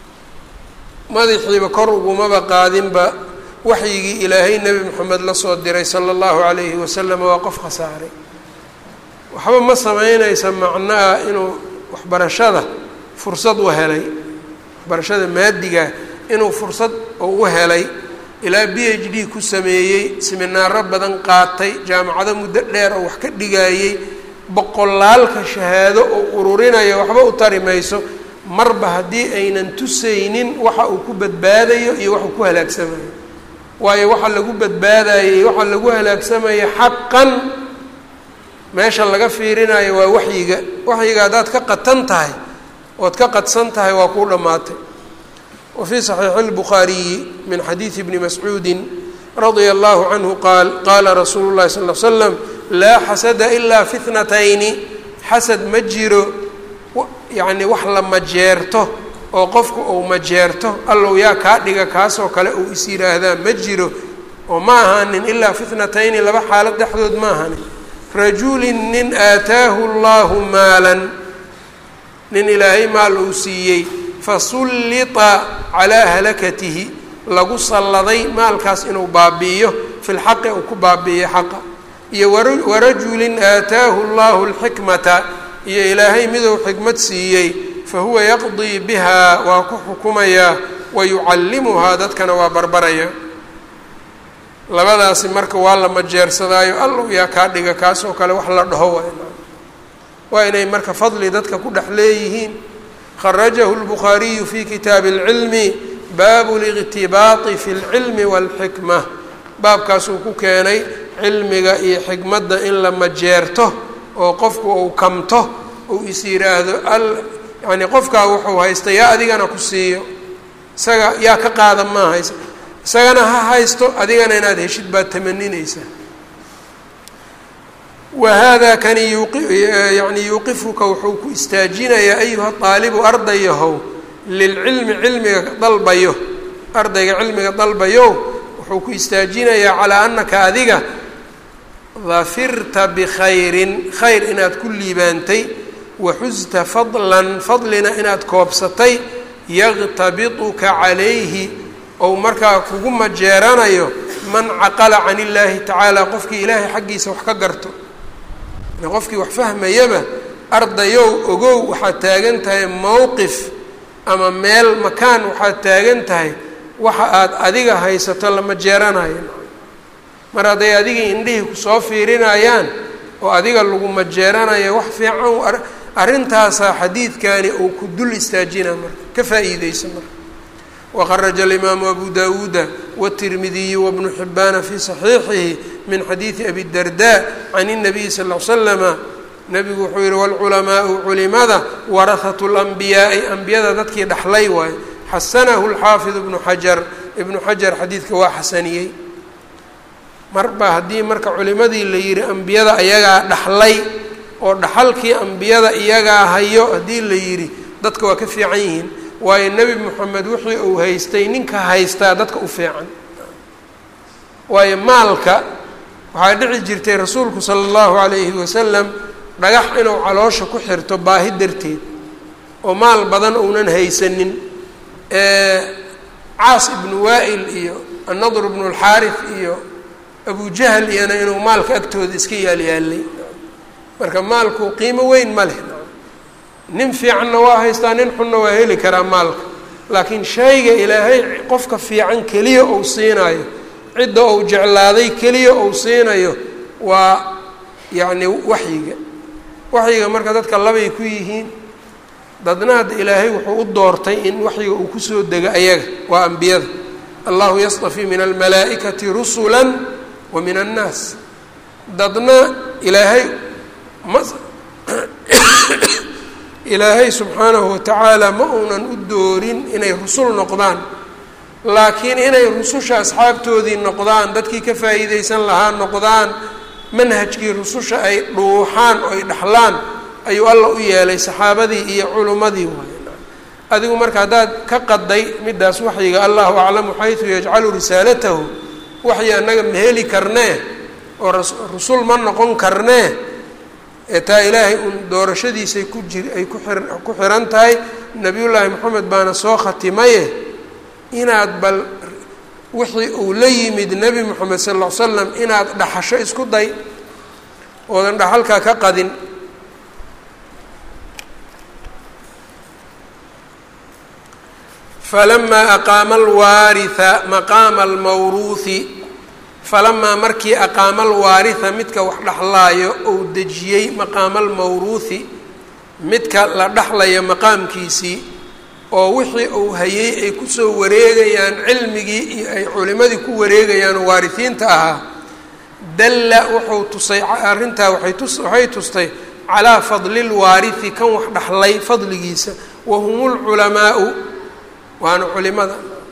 madaxiiba kor ugumaba qaadinba waxyigii ilaahay nebi moxamed la soo diray sala allahu calayhi wasalam waa qof khasaaray waxba ma sameynaysa macnaha inuu waxbarashada fursad u helay waxbarashada maadiga inuu fursad oo u helay ilaa b h d ku sameeyey siminaaro badan qaatay jaamacado muddo dheer oo wax ka dhigayey boqolaalka shahaado oo ururinaya waxba u tari mayso marba haddii aynan tusaynin waxa uu ku badbaadayo iyo waxuu ku halaagsamayo waayo waxa lagu badbaadayey waxa lagu halaagsamaya xaqan meesha laga fiirinayo waa waxyiga waxyiga haddaad ka qatan tahay ood ka qadsan tahay waa kuu dhammaatay wa fii saxiixi اlbukhaariyi min xadiidi bni mascuudi radia allahu canhu qaal qaala rasuulu llahi sal l slam laa xasada ilaa fi tnatayni xasad ma jiro yacni wax la majeerto oo qofku uu majeerto allow yaa kaa dhiga kaasoo kale uu is yidhaahdaa ma jiro oo ma ahaanin ilaa fitnatayni laba xaalad dhexdood ma ahanin rajulin nin aataahu allahu maalan nin ilaahay maal uu siiyey fasullita calaa halakatihi lagu salladay maalkaas inuu baabi'iyo fi lxaqi uu ku baabi'iyo xaqa iyo warajulin aataahu allahu alxikmata iyo ilaahay miduu xikmad siiyey fahuwa yaqdii bihaa waa ku xukumayaa wa yucallimuhaa dadkana waa barbaraya labadaasi marka waa la majeersadaayo allow yaa kaa dhiga kaasoo kale wax la dhaho waa waa inay marka fadli dadka ku dhex leeyihiin kharajahu lbukhaariyu fi kitaabi اlcilmi baabu liqtibaati fi اlcilmi wاlxikma baabkaasuu ku keenay cilmiga iyo xikmadda in la majeerto oo qofku uu kamto uu is yidhaahdo al yani qofkaa wuxuu haysta yaa adigana ku siiyo isaga yaa ka qaada maa haysa isagana ha haysto adigana inaad heshid baad tamaninaysaa wa hada kani yani yuuqifuka wuxuu ku istaajinayaa ayuha aalibu ardayahow lilcilmi cilmiga dalbayo ardayga cilmiga dalbayo wuxuu ku istaajinayaa calaa anaka adiga dafirta bikhayrin khayr inaad ku liibaantay waxusta fadlan fadlina inaad koobsatay yaqtabituka calayhi ou markaa kugu majeeranayo man caqala can illaahi tacaala qofkii ilaahay xaggiisa wax ka garto qofkii wax fahmayaba ardayow ogow waxaad taagan tahay mowqif ama meel makaan waxaad taagan tahay waxa aad adiga haysato lama jeeranayo mar hadday adigii indhihii kusoo fiirinayaan oo adiga lagu majeeranayo wax fiican arrintaasaa xadiidkani uu ku dul istaajina marka ka faa'iideysa marka waqaraja alimaamu abu dawuuda wاtirmidiyu wabnu xibaana fii saxiixihi min xadiidi abi darda can الnabiyi sal ll slama nabigu wuxuu yihi wاlculamaau culimada warahatu اlanbiyaai ambiyada dadkii dhaxlay waayo xasanahu اlxaafid ibnu xajar ibnu xajar xadiidka waa xasaniyey marba haddii marka culimadii la yihi ambiyada ayagaa dhaxlay oo dhaxalkii ambiyada iyagaa hayo haddii la yidhi dadka waa ka fiican yihiin waayo nebi moxamed wixii uu haystay ninka haystaa dadka u fiican waayo maalka waxaa dhici jirtay rasuulku sala allahu calayhi wasalam dhagax inuu caloosha ku xirto baahi darteed oo maal badan uunan haysanin caas ibnu waa'il iyo annadr ibnu lxaarif iyo abujahl iyana inuu maalka agtooda iska yaalyaalay marka maalku qiimo weyn ma leh nin fiicanna waa haystaa nin xunna waa heli karaa maalka laakiin shayga ilaahay qofka fiican keliya uu siinayo cidda uu jeclaaday keliya uu siinayo waa yacni waxyiga waxyiga marka dadka labay ku yihiin dadna hadda ilaahay wuxuu u doortay in waxyiga uu kusoo dego ayaga waa ambiyada allahu yastafii min almalaa'ikati rusula wa min annaas dadna ilaahay ma ilaahay subxaanahu watacaala ma uunan u doorin inay rusul noqdaan laakiin inay rususha asxaabtoodii noqdaan dadkii ka faa'iideysan lahaa noqdaan manhajkii rususha ay dhuuxaan oo ay dhaxlaan ayuu alla u yeelay saxaabadii iyo culummadii waay adigu marka haddaad ka qaday middaas waxyiga allahu aclamu xaysu yajcalu risaalatahu waxyi annaga ma heli karnee oo rusul ma noqon karnee ee taa ilaahay uun doorashadiisay ku jir ay ku xir ku xiran tahay nebiyullaahi moxamed baana soo khatimaye inaad bal wixii uu la yimid nebi moxamed sal ll ly slam inaad dhaxasho isku day oodan dhaxalkaa ka qadin falamaa aqaama alwaaritha maqaama almawruuhi falamaa markii aqaama alwaaritha midka wax dhexlaayo ou dejiyey maqaama almawruuhi midka la dhexlayo maqaamkiisii oo wixii uu hayey ay kusoo wareegayaan cilmigii iyo ay culimadii ku wareegayaan oo waarisiinta ahaa dalla wuxuu tusay arrintaa waay tus waxay tustay calaa fadli lwaarithi kan wax dhexlay fadligiisa wa hum lculamaau waana culimada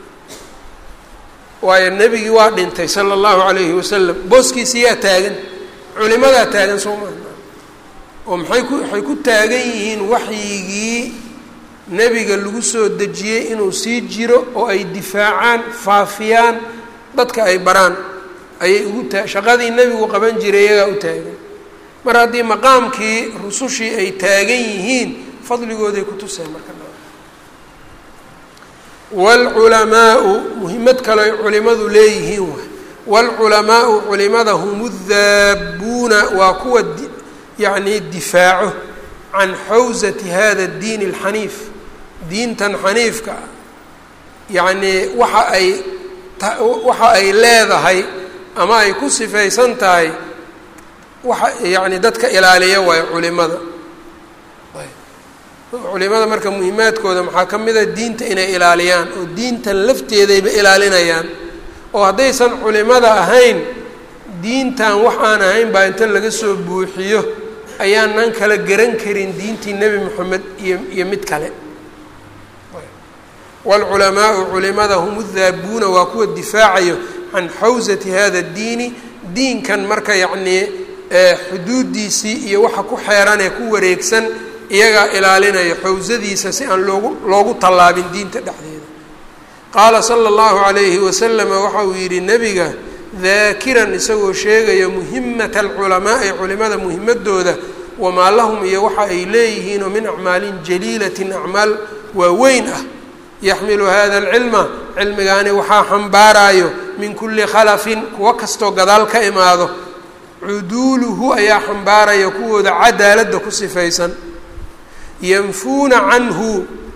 waayo nebigii waa dhintay sala allahu calayhi wasalam booskiisi yaa taagan culimadaa taagan soo maa oo maxay ku waxay ku taagan yihiin waxyigii nebiga lagu soo dejiyey inuu sii jiro oo ay difaacaan faafiyaan dadka ay baraan ayay ugu taa shaqadii nebigu qaban jiray iyagaa u taagan mar haddii maqaamkii rusushii ay taagan yihiin fadligooday ku tuseen marka wاlculamaau muhimad kale ay culimadu leeyihiin waay wاlculamaau culimada hum daabuuna waa kuwa yacni difaaco can xawsati hada اdiin اlxaniif diintan xaniifka ah yacnii waxa ay waxa ay leedahay ama ay ku sifaysan tahay waxa yani dadka ilaaliya waayo culimada culimada marka muhimaadkooda maxaa ka mid a diinta inay ilaaliyaan oo diintan lafteedayba ilaalinayaan oo haddaysan culimada ahayn diintan wax aan ahayn baa inta laga soo buuxiyo ayaanan kala garan karin diintii nebi moxamed iyo iyo mid kale waalculamaau culimada hum udaabuuna waa kuwa difaacayo can xawsati hada diini diinkan marka yacnii xuduudiisii iyo waxa ku xeeran ee ku wareegsan iyagaa ilaalinaya xawsadiisa si aan loogu loogu tallaabin diinta dhexdeeda qaala sala allahu calayhi wasalama waxa uu yidhi nebiga daakiran isagoo sheegaya muhimata alculamaa'i culimada muhimadooda wamaa lahum iyo waxa ay leeyihiin oo min acmaalin jaliilatin acmaal waaweyn ah yaxmilu hada alcilma cilmigaani waxaa xambaarayo min kulli khalafin kuwo kastoo gadaal ka imaado cuduuluhu ayaa xambaaraya kuwooda cadaaladda ku sifaysan yanfuuna canhu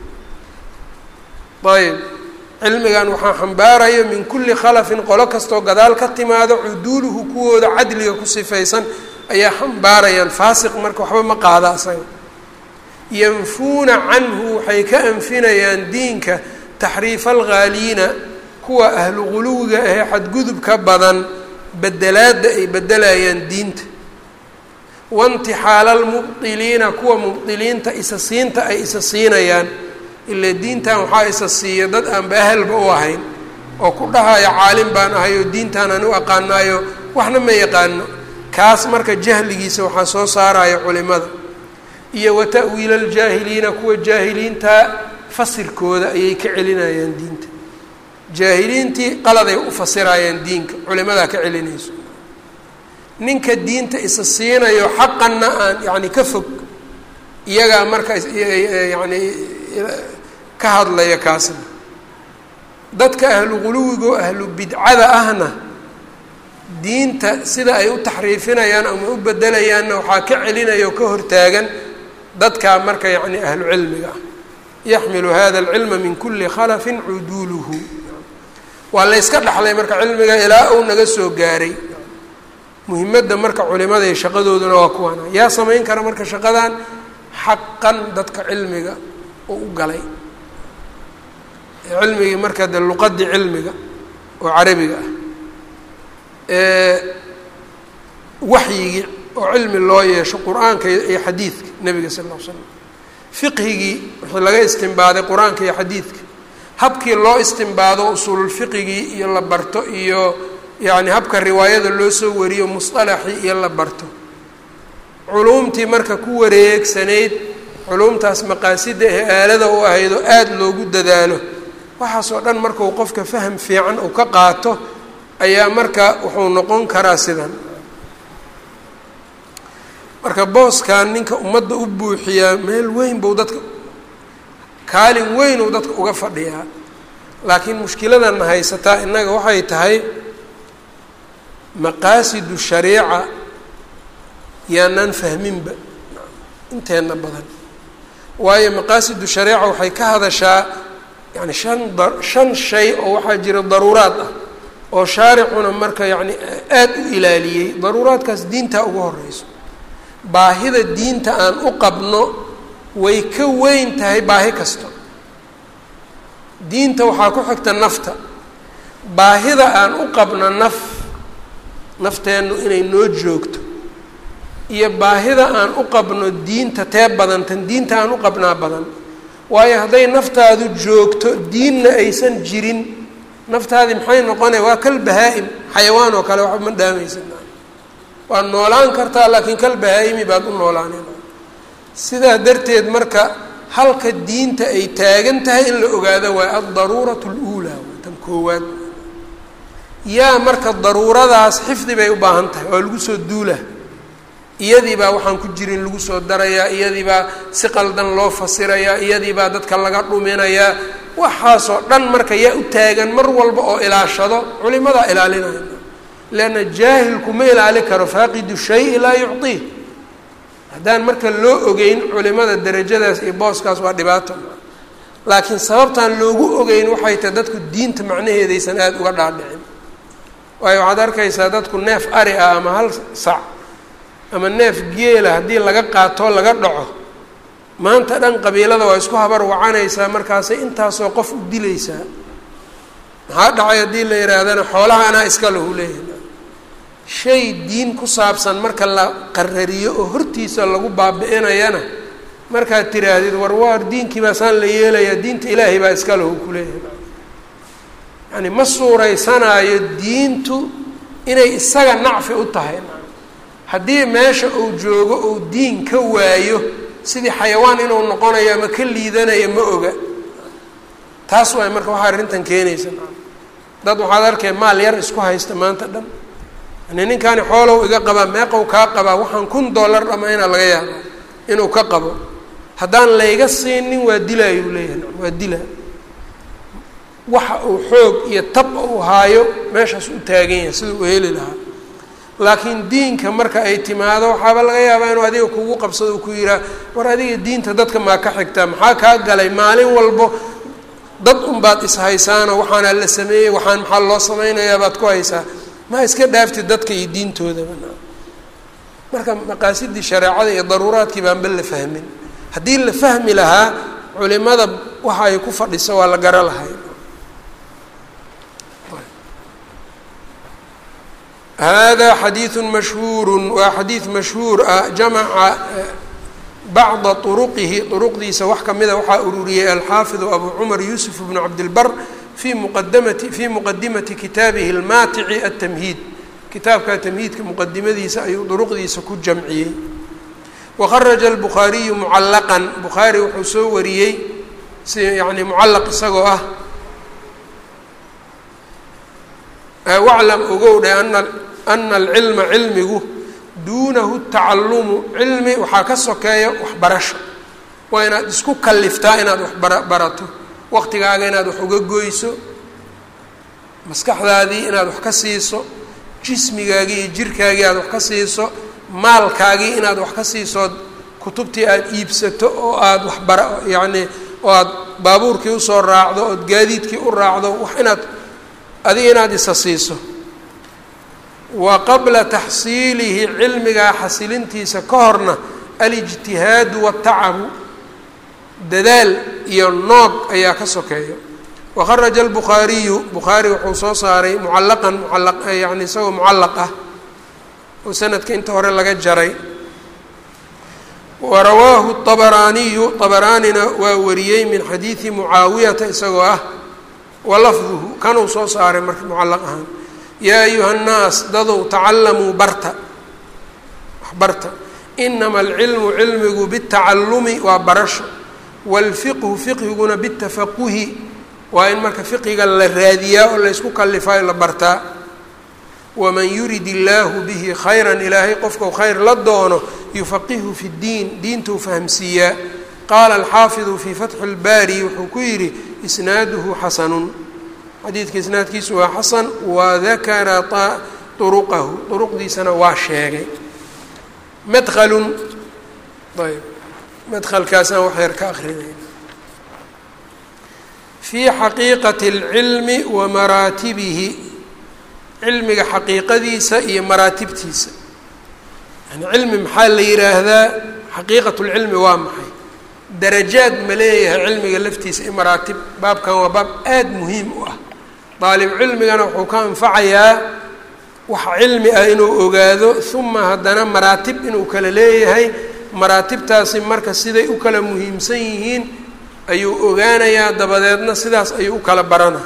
ayb cilmigan waxaa xambaarayo min kulli khalafin qolo kastoo gadaal ka timaado cuduuluhu kuwooda cadliga ku sifaysan ayaa xambaarayaan faasiq marka waxba ma qaada asaga yanfuuna canhu waxay ka anfinayaan diinka taxriifa alghaaliina kuwa ahlu quluwiga ahee xadgudubka badan bedelaadda ay bedelayaan diinta waintixaala almubdiliina kuwa mubdiliinta isa siinta ay isa siinayaan ilaa diintan waxaa isa siiya dad aanba ahalba u ahayn oo ku dhahaya caalim baan ahay oo diintaan aan u aqaanaayo waxna ma yaqaano kaas marka jahligiisa waxaa soo saaraya culimada iyo wa ta'wiila aljaahiliina kuwa jaahiliintaa fasirkooda ayay ka celinayaan diinta jaahiliintii qaladay u fasirayaan diinka culimadaa ka celinayso ninka diinta isa siinayo xaqanna aan yacni ka fog iyagaa marka yacni ka hadlaya kaasna dadka ahlu quluwigo ahlu bidcada ahna diinta sida ay u taxriifinayaan ama u bedelayaanna waxaa ka celinaya oo ka hortaagan dadkaa marka yacni ahlu cilmiga ah yaxmilu hada alcilma min kuli khalafin cuduuluhu waa la yska dhaxlay marka cilmiga ilaa uu naga soo gaaray muhimadda marka culimada iyo shaqadooduna waa kuwaana yaa samayn kara marka shaqadan xaqan dadka cilmiga oo u galay cilmigii marka de luqadii cilmiga oo carabiga ah waxyigii oo cilmi loo yeesho qur-aanka iyo xadiidka nebiga sal ll l slam fiqhigii wixii laga istimbaaday qur-aanka iyo xadiidka habkii loo istimbaado usuululfiqigii iyo la barto iyo yacni habka riwaayada loo soo wariyo musطalaxii iyo la barto culuumtii marka ku wareegsanayd culuumtaas maqaasida ee aalada u ahayd oo aada loogu dadaalo waxaasoo dhan markuu qofka faham fiican uu ka qaato ayaa marka wuxuu noqon karaa sidan marka booskan ninka ummadda u buuxiyaa meel weyn buu dadka kaalin weyn uu dadka uga fadhiyaa laakiin mushkiladana haysataa innaga waxay tahay maqaasidu shariica yaanaan fahminba inteena badan waayo maqaasidu shariica waxay ka hadashaa yani shan da shan shay oo waxaa jira daruuraad ah oo shaaricuna marka yacni aada u ilaaliyey daruuraadkaas diintaa ugu horeyso baahida diinta aan u qabno way ka weyn tahay baahi kasto diinta waxaa ku xigta nafta baahida aan u qabno naf nafteennu inay noo joogto iyo baahida aan u qabno diinta tee badan tan diinta aan u qabnaa badan waayo hadday naftaadu joogto diinna aysan jirin naftaadii maxay noqonaya waa kal bahaa-im xayawaan oo kale waxba ma dhaamaysa waad noolaan kartaa laakiin kal bahaa-imi baad u noolaaneen sidaa darteed marka halka diinta ay taagan tahay in la ogaado waay aldaruuratu اluulaa tan koowaad yaa marka daruuradaas xifdi bay u baahan tahay waa lagu soo duula iyadii baa waxaan ku jirin lagu soo darayaa iyadii baa si qaldan loo fasirayaa iyadii baa dadka laga dhuminayaa waxaasoo dhan marka yaa u taagan mar walba oo ilaashado culimadaa ilaalinaya leanna jaahilku ma ilaali karo faaqidu shayi laa yucطii haddaan marka loo ogeyn culimada derajadaas iyo booskaas waa dhibaato laakiin sababtaan loogu ogeyn waxay tahay dadku diinta macnaheedaysan aada uga dhaadhicin waayo waxaad arkaysaa dadku neef ari ah ama hal sac ama neef geela haddii laga qaatoo laga dhaco maanta dhan qabiilada waa isku habar wacanaysaa markaasay intaasoo qof u dilaysaa maxaa dhacay haddii la yihaahdana xoolaha anaa iska lahu leeyahay shay diin ku saabsan marka la qarariyo oo hortiisa lagu baabi-inayana markaad tiraahdid war waar diinkii baasaan la yeelayaa diinta ilaahay baa iska lahu kuleeyahay yani ma suuraysanaayo diintu inay isaga nacfi u tahay haddii meesha uu joogo uu diin ka waayo sidii xayawaan inuu noqonayo ama ka liidanayo ma oga taas waay marka waxaa arrintan keenaysa dad waxaad arkay maal yar isku haysta maanta dhan yani ninkaani xoolow iga qabaa meeqow kaa qabaa waxaan kun dollar dhamayna laga yaaba inuu ka qabo haddaan layga siinin waa dilaayuu leeyahay waa dilaa waxa uu xoog iyo tab uu haayo meeshaas u taagan yahay sida uu heli lahaa laakiin diinka marka ay timaado waxaaba laga yaabaa inuu adiga kugu qabsado uu ku yihaah war adiga diinta dadka maa ka xigtaa maxaa kaa galay maalin walbo dad unbaad ishaysaano waxaana la sameeyey waxaan maxaa loo samaynayaa baad ku haysaa ma iska dhaaftid dadka iyo diintoodaba marka maqaasidii shareecada iyo daruuraadkii baanba la fahmin haddii la fahmi lahaa culimada waxa ay ku fadhiso waa la garo lahay hada xadiiثu mashhuuru waa xadiid mashhuur ah jamaca bacda طuruqihi طuruqdiisa wax kamida waxaa ururiyey alxaafiظu abu cumar yuusuf bnu cabdilbar fi muqadamati fii muqadimati kitaabihi اlmaatici aلtamhiid kitaabka tamhiidka muqadimadiisa ayuu duruqdiisa ku jamciyey wakharaja albukhaariyu mucallaqan bukhaari wuxuu soo wariyey si yani mucallaq isagoo ah waclam ogow dhe ana ana alcilma cilmigu duunahu tacalumu cilmi waxaa ka sokeeya waxbarasho waa inaad isku kaliftaa inaad wax bara barato waqtigaaga inaad wax uga goyso maskaxdaadii inaad wax ka siiso jismigaagii iyo jirkaagii aad wax ka siiso maalkaagii inaad wax ka siiso kutubtii aada iibsato oo aada waxbara yacni oo aada baabuurkii usoo raacdo ood gaadiidkii u raacdo wax inaad adiga inaad isa siiso wa qabla taxsiilihi cilmigaa xasilintiisa ka horna alijtihaadu waatacabu dadaal iyo noog ayaa ka sokeeya wakharaja albukhaariyu bukhaari wuxuu soo saaray mucallaqan mucallaq yani isagoo mucallaq ah oo sanadka inta hore laga jaray wa rawaahu طabaraaniyu طabaraanina waa wariyey min xadiidi mucaawiyata isagoo ah wa lafduhu kanuu soo saaray marka mucallaq ahaan yaa ayuha nnaas dadow tacalamuu barta wax barta inama alcilmu cilmigu bitacalumi waa barasho wاlfiqhu fiqhiguna bitafaquhi waa in marka fiqiga la raadiyaa oo laysku kalifaayo la bartaa waman yurid illaahu bihi khayran ilaahay qofkau khayr la doono yufaqihu fi ddiin diintuu fahamsiiyaa qaala alxaafidu fii fatxi اlbaari wuxuu ku yidhi isnaaduhu xasanun xadiidka isnaadkiisu waa xasan wadakara turuqahu turuqdiisana waa sheegay madhalun ayb madhalkaasaan wax yar ka akrinayna fii xaqiiqati اlcilmi wa maraatibihi cilmiga xaqiiqadiisa iyo maraatibtiisa yani cilmi maxaa la yidhaahdaa xaqiiqat lcilmi waa maxay darajaad ma leeyahay cilmiga laftiisa iyo maraatib baabkan waa baab aada muhiim u ah daalib cilmigana wuxuu ka anfacayaa wax cilmi ah inuu ogaado uma haddana maraatib inuu kala leeyahay maraatibtaasi marka siday u kala muhiimsan yihiin ayuu ogaanayaa dabadeedna sidaas ayuu u kala baranaa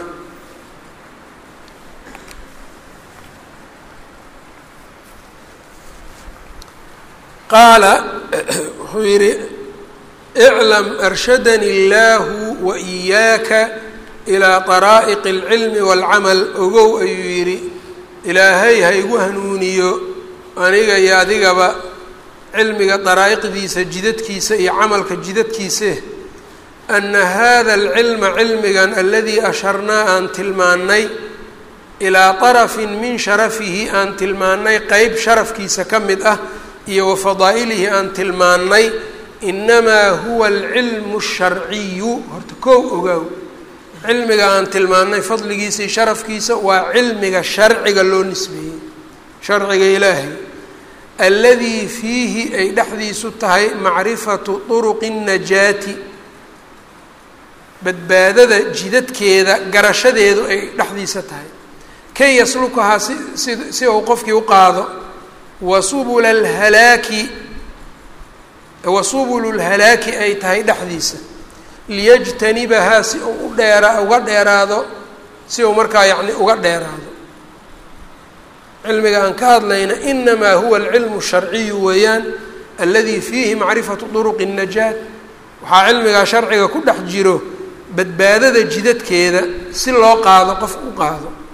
qaala wuxuu yidhi iclam arshadani illaahu wa iyaaka ilaa daraa'iqi alcilmi waalcamal ogow ayuu yidhi ilaahay ha igu hanuuniyo aniga iyo adigaba cilmiga daraa'iqdiisa jidadkiisa iyo camalka jidadkiise ana hada alcilma cilmigan aladii asharnaa aan tilmaannay ilaa darafin min sharafihi aan tilmaannay qeyb sharafkiisa ka mid ah iyo wa fadaa'ilihi aan tilmaannay inamaa huwa alcilmu asharciyu horta kow ogaaw cilmiga aan tilmaannay fadligiisa iyo sharafkiisa waa cilmiga sharciga loo nisbeeyey sharciga ilaahay alladii fiihi ay dhexdiisu tahay macrifatu turuqi الnajaati badbaadada jidadkeeda garashadeedu ay dhexdiisa tahay kay yaslukahaa si si si uu qofkii u qaado wa subula alhalaaki wa subulu lhalaaki ay tahay dhexdiisa liyajtanibahaa si uu u dheera uga dheeraado si uu markaa yacni uga dheeraado cilmiga aan ka hadlayna inamaa huwa alcilmu sharciyu weeyaan alladii fiihi macrifatu duruqi الnajaat waxaa cilmigaa sharciga ku dhex jiro badbaadada jidadkeeda si loo qaado qof u qaado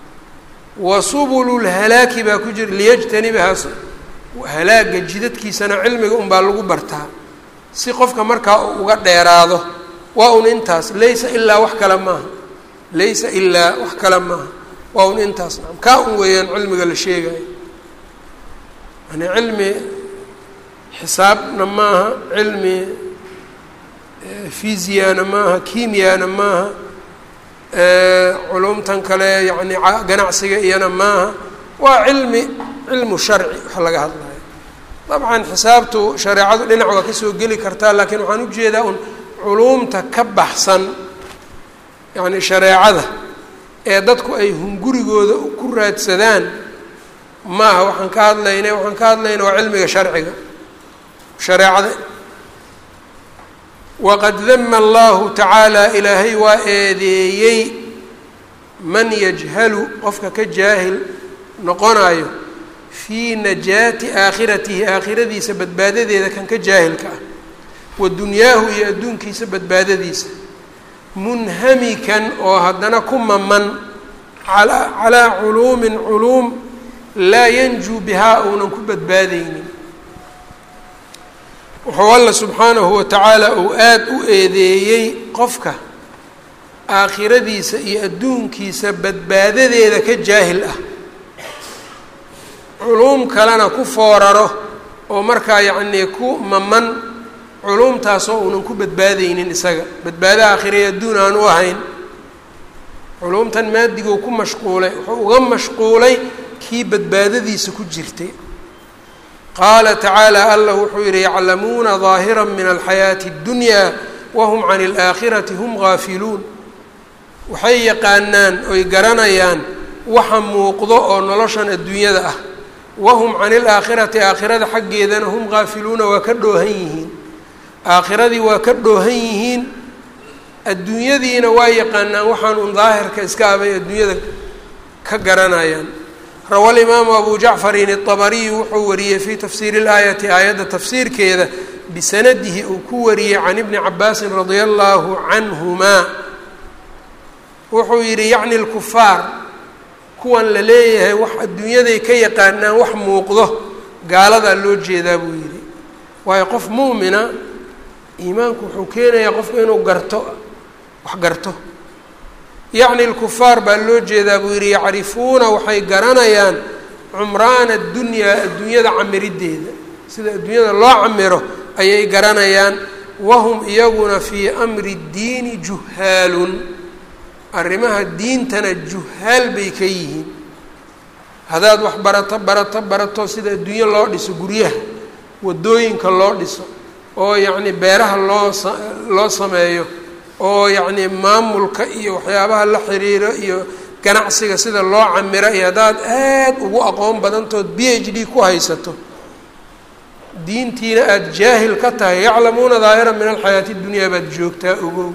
wa subulu lhalaaki baa ku jira liyajtanibahaas halaaga jidadkiisana cilmiga unbaa lagu bartaa si qofka markaa uu uga dheeraado waa un intaas laysa ilaa wax kale maaha laysa ilaa wax kale maaha waa un intaas naam kaa un weeyaan cilmiga la sheegayo yani cilmi xisaabna maaha cilmi fisiana maaha kimiyana maaha culumtan kale yani ganacsiga iyana maaha waa cilmi cilmu sharci wax laga hadlayo dabcan xisaabtu shareecadu dhinac waa kasoo geli kartaa laakiin waxaan ujeedaa un culuumta ka baxsan yani shareecada ee dadku ay hungurigooda ku raadsadaan maaha waxaan ka hadlayna waxaan ka hadlayna waa cilmiga sharciga shareecada waqad dama allahu tacaala ilaahay waa eedeeyey man yajhalu qofka ka jaahil noqonayo fii najaati aakhiratihi aakhiradiisa badbaadadeeda kan ka jaahilka ah wa dunyaahu iyo adduunkiisa badbaadadiisa munhamikan oo haddana ku maman alaa calaa culuumin culuum laa yanjuu bihaa uunan ku badbaadaynin wuxuu alla subxaanahu wa tacaala uu aada u eedeeyey qofka aakhiradiisa iyo adduunkiisa badbaadadeeda ka jaahil ah culuum kalena ku fooraro oo markaa yacnii ku maman culuumtaasoo uunan ku badbaadaynin isaga badbaado aakhiraya adduun aan u ahayn culuumtan maadiguu ku mashquulay wuxuu uga mashquulay kii badbaadadiisa ku jirtay qaala tacaala allah wuxuu yidhi yaclamuuna daahira min alxayaati اddunyaa wahum can اlaakhirati hum gaafiluun waxay yaqaanaan oy garanayaan waxa muuqdo oo noloshan adduunyada ah wahum can ilaakhirati aakhirada xaggeedana hum gaafiluuna waa ka dhoohan yihiin aakhiradii waa ka dhoohan yihiin adduunyadiina waa yaqaanaan waxaan un daahirka iska abay adduunyada ka garanayaan rawa alimaamu abu jacfarin الطabariyu wuxuu wariyey fii tafsiiri اlaayati aayadda tafsiirkeeda bisanadihi uu ku wariyey can ibni cabaasin radia allahu canhumaa wuxuu yidhi yacni اlkufaar kuwan la leeyahay wax adduunyaday ka yaqaanaan wax muuqdo gaaladaa loo jeedaa buu yidhi waayo qof muumina iimaanku wuxuu keenayaa qofku inuu garto wax garto yacni lkufaar baa loo jeedaa buu yidhi yacrifuuna waxay garanayaan cumraana addunyaa adduunyada camiriddeeda sida adduunyada loo camiro ayay garanayaan wahum iyaguna fii amri ddiini juhaalun arrimaha diintana juhaal bay ka yihiin haddaad wax barato barato barato sida adduunyo loo dhiso guryaha waddooyinka loo dhiso oo yacni beeraha loo sa loo sameeyo oo yacni maamulka iyo waxyaabaha la xiriiro iyo ganacsiga sida loo camiro iyo haddaad aad ugu aqoon badantood b h d ku haysato diintiina aada jaahil ka tahay yaclamuuna daahira min alxayaati اdunyaa baad joogtaa ogow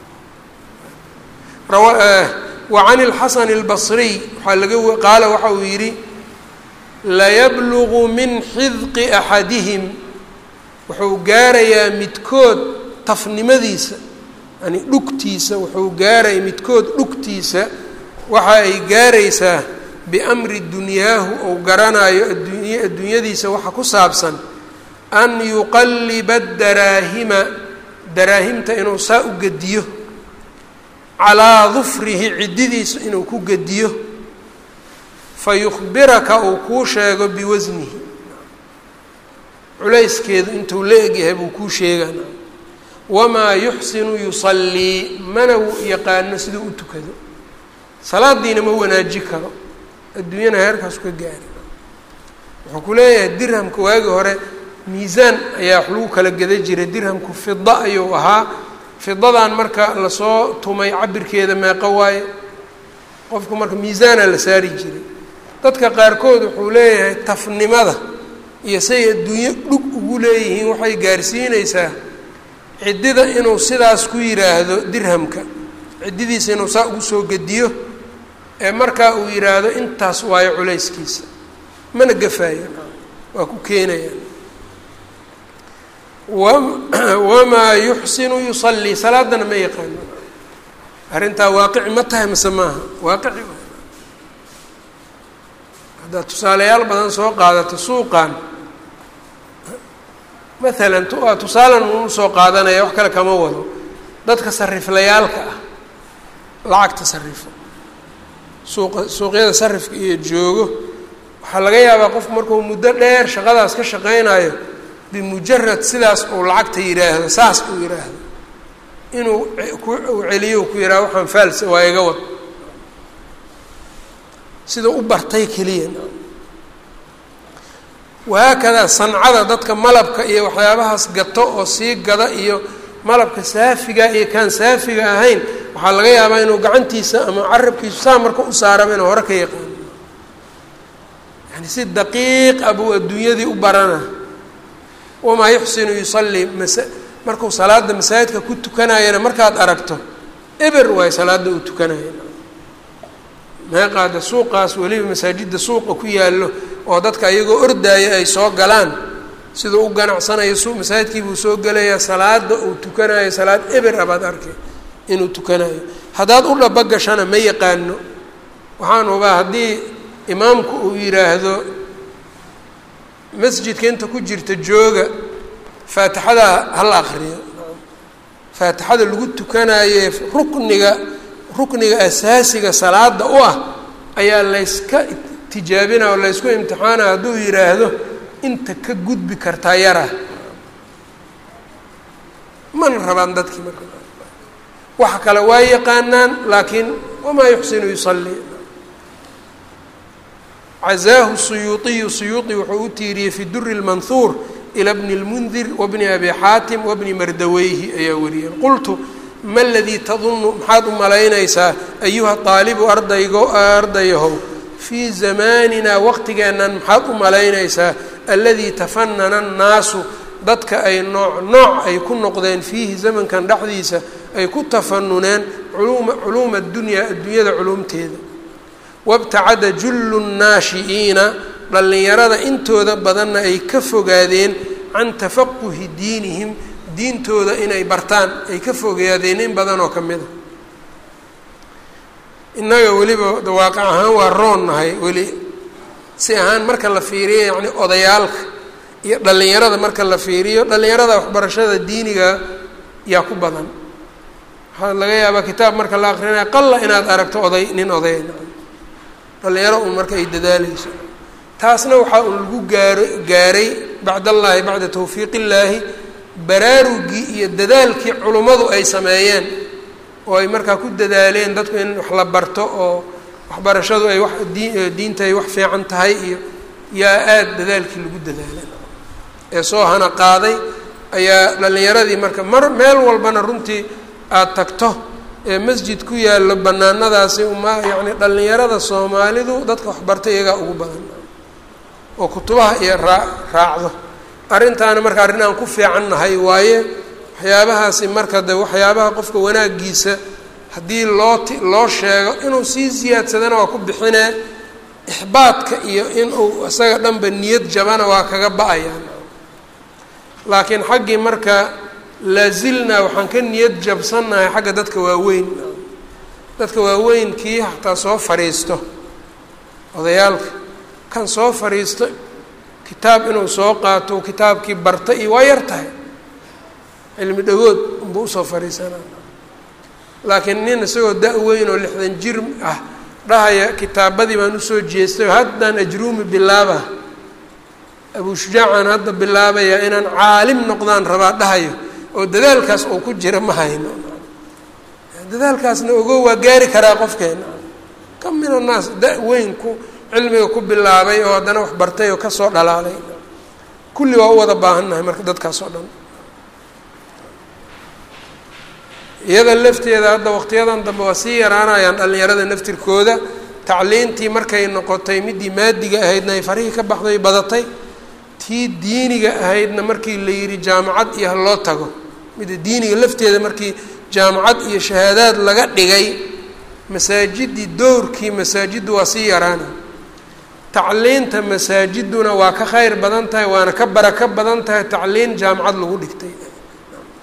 wa can اlxasan اlbasriy waxaa laga qaala waxa uu yidhi layablugu min xidqi axadihim wuxuu gaarayaa midkood tafnimadiisa yani dhugtiisa wuxuu gaaraya midkood dhugtiisa waxa ay gaaraysaa biamri dunyaahu ou garanayo adduuny adduunyadiisa waxa ku saabsan an yuqalliba daraahima daraahimta inuu saa u gediyo calaa dufrihi ciddidiisa inuu ku gediyo fa yukhbiraka uu kuu sheego biwasnihi culayskeedu intuu la egyahay buu kuu sheegana wamaa yuxsinu yusallii mana yaqaano siduu u tukado salaadiina ma wanaaji karo adduunyana heerkaasu ka gaari wuxuu ku leeyahay dirhamka waagi hore miisaan ayaa wax lagu kala geda jiray dirhamku fida ayuu ahaa fidadan marka lasoo tumay cabirkeeda meeqo waaye qofku marka miisaana la saari jiray dadka qaarkood wuxuu leeyahay tafnimada iyo say adduunyo dhug ugu leeyihiin waxay gaarsiinaysaa ciddida inuu sidaas ku yidhaahdo dirhamka ciddidiisa inuu saa ugu soo gediyo ee markaa uu yidhaahdo intaas waayo culayskiisa mana gafaayo waa ku keenayaan wamaa yuxsinu yusallii salaadana ma yaqaano arrintaa waaqici ma tahay mise maaha waaqici haddaad tusaalayaal badan soo qaadato suuqan maalan waa tusaalan unu soo qaadanaya wax kale kama wado dadka sariflayaalka ah lacagta sarifo suuqa suuqyada sarifka iyo joogo waxaa laga yaabaa qofku markuu muddo dheer shaqadaas ka shaqaynayo bimujarad sidaas uu lacagta yidhaahdo saas uu yidhaahdo inuu ku celiyo ku yidhaha waxaan faalsa waa iga wad sida u bartay keliya wahaakadaa sancada dadka malabka iyo waxyaabahaas gato oo sii gada iyo malabka saafiga iyo kaan saafiga ahayn waxaa laga yaabaa inuu gacantiisa ama carabkiisu saa marka u saaraba inuu hore ka yaqaano yani si daqiiq ah buu adduunyadii u barana wamaa yuxsinu yusallii masa markuu salaada masaajidka ku tukanayana markaad aragto eber waayo salaada uu tukanaya meeqaada suuqaas weliba masaajidda suuqa ku yaallo oo dadka iyagoo ordaaya ay soo galaan siduu u ganacsanayo su masaajidkiibuu soo gelayaa salaada uu tukanayo salaad eber abaad arkay inuu tukanayo haddaad u dhabagashana ma yaqaano waxaan hubaa haddii imaamku uu yidhaahdo masjidka inta ku jirta jooga faatixada hala akriyo faatixada lagu tukanaye rukniga rukniga asaasiga salaada u ah ayaa layska tijaabina oo laysku imtixaana hadduu yidhaahdo inta ka gudbi kartaa yara mana rabaan dadkii marka waxa kale waa yaqaanaan laakiin wamaa yuxsinu yusallii cazaahu suyuuطiyu suyuuطi wuxuu u tiiriyey fi duri اlmanhuur ilى bni اlmundir wabni abi xaatim wabni mardaweyhi ayaa wariyeen qultu ma ladii tadunu maxaad u malaynaysaa ayuha aalibu ardaygo ardayahow fii zamaanina waqtigeennan maxaad u malaynaysaa aladii tafanana annaasu dadka ay nooc nooc ay ku noqdeen fiihi zamankan dhexdiisa ay ku tafanuneen culuma culuuma adunyaa addunyada culumteeda wabtacada jullu nnaashi'iina dhallinyarada intooda badanna ay ka fogaadeen can tafaquhi diinihim diintooda inay bartaan ay ka fogaadeen in badan oo ka mid a innaga weliba waaqac ahaan waa roon nahay weli si ahaan marka la fiiriyo yacni odayaalka iyo dhallinyarada marka la fiiriyo dhallinyarada waxbarashada diiniga yaa ku badan waxaa laga yaabaa kitaab marka la akrinaya qalla inaad aragto oday nin oday dhallinyaro un marka ay dadaaleyso taasna waxaa un lagu gaaro gaaray bacdallaahi bacda tawfiiq illaahi baraarugii iyo dadaalkii culummadu ay sameeyeen oo ay markaa ku dadaaleen dadku in wax la barto oo waxbarashadu ay wax dii diinta ay wax fiican tahay iyo yaa aada dadaalkii lagu dadaalay ee soo hana qaaday ayaa dhallinyaradii marka mar meel walbana runtii aada tagto ee masjid ku yaallo banaanadaasi uma yacni dhallinyarada soomaalidu dadka waxbarta iyagaa ugu badan oo kutubaha iyo raa raacdo arrintaana marka arrin aan ku fiican nahay waaye waxyaabahaasi marka de waxyaabaha qofka wanaagiisa haddii loo ti loo sheego inuu sii siyaadsadana waa ku bixinee ixbaadka iyo inuu isaga dhanba niyad jabana waa kaga ba-ayaan laakiin xaggii marka laazilnaa waxaan ka niyad jabsannahay xagga dadka waaweyn dadka waaweyn kii hataa soo fadhiisto odayaalka kan soo fadhiisto kitaab inuu soo qaato kitaabkii barta iyo waa yar tahay cilmi dhagood unbuu usoo fadhiisanaa laakiin nin isagoo da-weyn oo lixdan jir ah dhahaya kitaabadii baan usoo jeestay oo haddaan ajruumi bilaaba abuu shujaacaan hadda bilaabayaa inaan caalim noqdaan rabaa dhahayo oo dadaalkaas uu ku jira ma hayno dadaalkaasna ogo waa gaari karaa qofkeena ka min annaas da-weyn ku cilmiga ku bilaabay oo haddana wax bartay oo kasoo dhalaalay kulli waa u wada baahannahay marka dadkaas oo dhan iyada lafteeda hadda waqtiyadan dambe waa sii yaraanayaan dhallinyarada naftirkooda tacliintii markay noqotay midii maadiga ahaydna ay farihii ka baxday badatay tii diiniga ahaydna markii la yidhi jaamacad iyo ha loo tago midda diiniga lafteeda markii jaamacad iyo shahaadaad laga dhigay masaajidii dowrkii masaajiddu waa sii yaraana tacliinta masaajiduna waa ka khayr badan tahay waana ka barako badan tahay tacliin jaamacad lagu dhigtay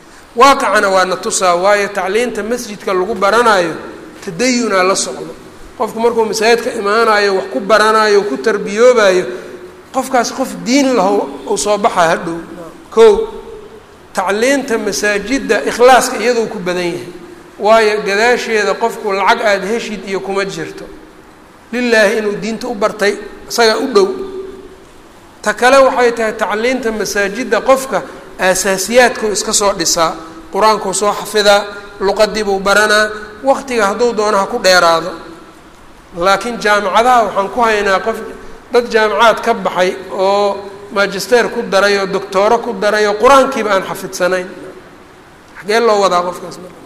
waaqicana waa na tusaa waayo tacliinta masjidka lagu baranayo tadayunaa la socdo qofku markuu masaajidka imaanayo wax ku baranayo ku tarbiyoobayo qofkaas qof diin laho uu soo baxaa hadhow kow tacliinta masaajidda ikhlaaska iyadoo ku badan yahay waayo gadaasheeda qofku lacag aada heshid iyo kuma jirto lilaahi inuu diinta u bartay isagaa u dhow ta kale waxay tahay tacliinta masaajidda qofka aasaasiyaadkuu iska soo dhisaa qur-aankuu soo xafidaa luqadiibuu baranaa waqtiga hadduu doono ha ku dheeraado laakiin jaamicadaha waxaan ku haynaa qof dad jaamicaad ka baxay oo magister ku daray oo doctooro ku daray oo qur-aankiiba aan xafidsanayn xagee loo wadaa qofkaas marka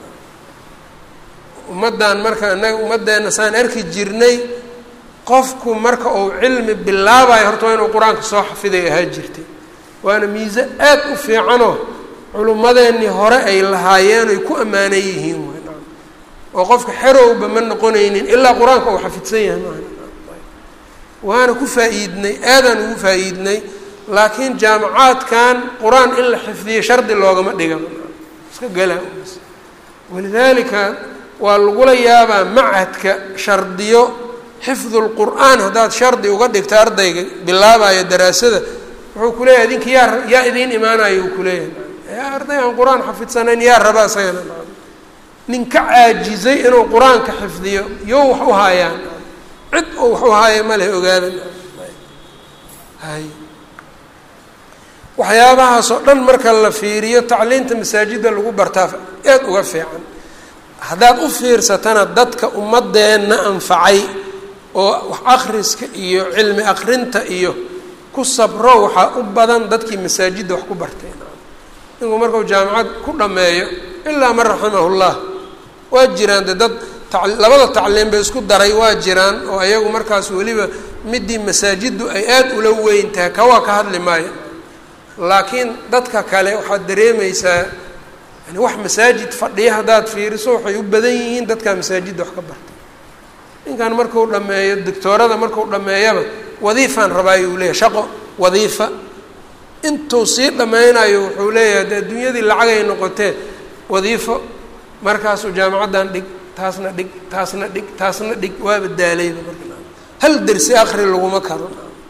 ummaddan marka inaga ummaddeena saan arki jirnay qofku marka uu cilmi bilaabayo horta waa inuu qur-aanka soo xafiday ahaa jirtay waana miise aad u fiicanoo culummadeennii hore ay lahaayeen oy ku ammaanan yihiin oo qofka xerowba ma noqonaynin ilaa qur-aanka uu xafidsan yahay maaha waana ku faa-iidnay aadaan ugu faa-iidnay laakiin jaamacaadkan qur-aan in la xifdiyo shardi loogama dhiga iska gala walidaalika waa lagula yaabaa macadka shardiyo xifdu lqur'aan haddaad shardi uga dhigta ardayga bilaabayo daraasada wuxuu kuleeyahay idinka yaa yaa idiin imaanayo uu kuleeyahay arday aan qur-aan xafidsanayn yaa raba isagana nin ka caajizay inuu qur-aanka xifdiyo yo wax u haayaan cid oo wax u haaya ma leh ogaadan hay waxyaabahaas oo dhan marka la fiiriyo tacliinta masaajidda lagu bartaa aad uga fiican haddaad u fiirsatana dadka ummadeenna anfacay oo wax akhriska iyo cilmi akrinta iyo ku sabro waxaa u badan dadkii masaajidda wax ku barteen ninku markuu jaamacad ku dhammeeyo ilaa man raximahullah waa jiraan de dad labada tacliim bay isku daray waa jiraan oo ayagu markaas weliba midii masaajiddu ay aada ula weyn tahay kawaa ka hadli maayo laakiin dadka kale waxaad dareemaysaa yani wax masaajid fadhiya haddaad fiiriso waxay u badan yihiin dadkaa masaajidda wax ka barta ninkan marku dhameeyo doctoorada marku dhameeyaba wadiifaan rabaayo uu leeyahay shaqo wadiifa intuu sii dhammaynayo wuxuu leeyahay de adduunyadii lacagay noqotee wadiifo markaasuu jaamacaddan dhig taasna dhig taasna dhig taasna dhig waaba daalayba marka hal dersi akri laguma karo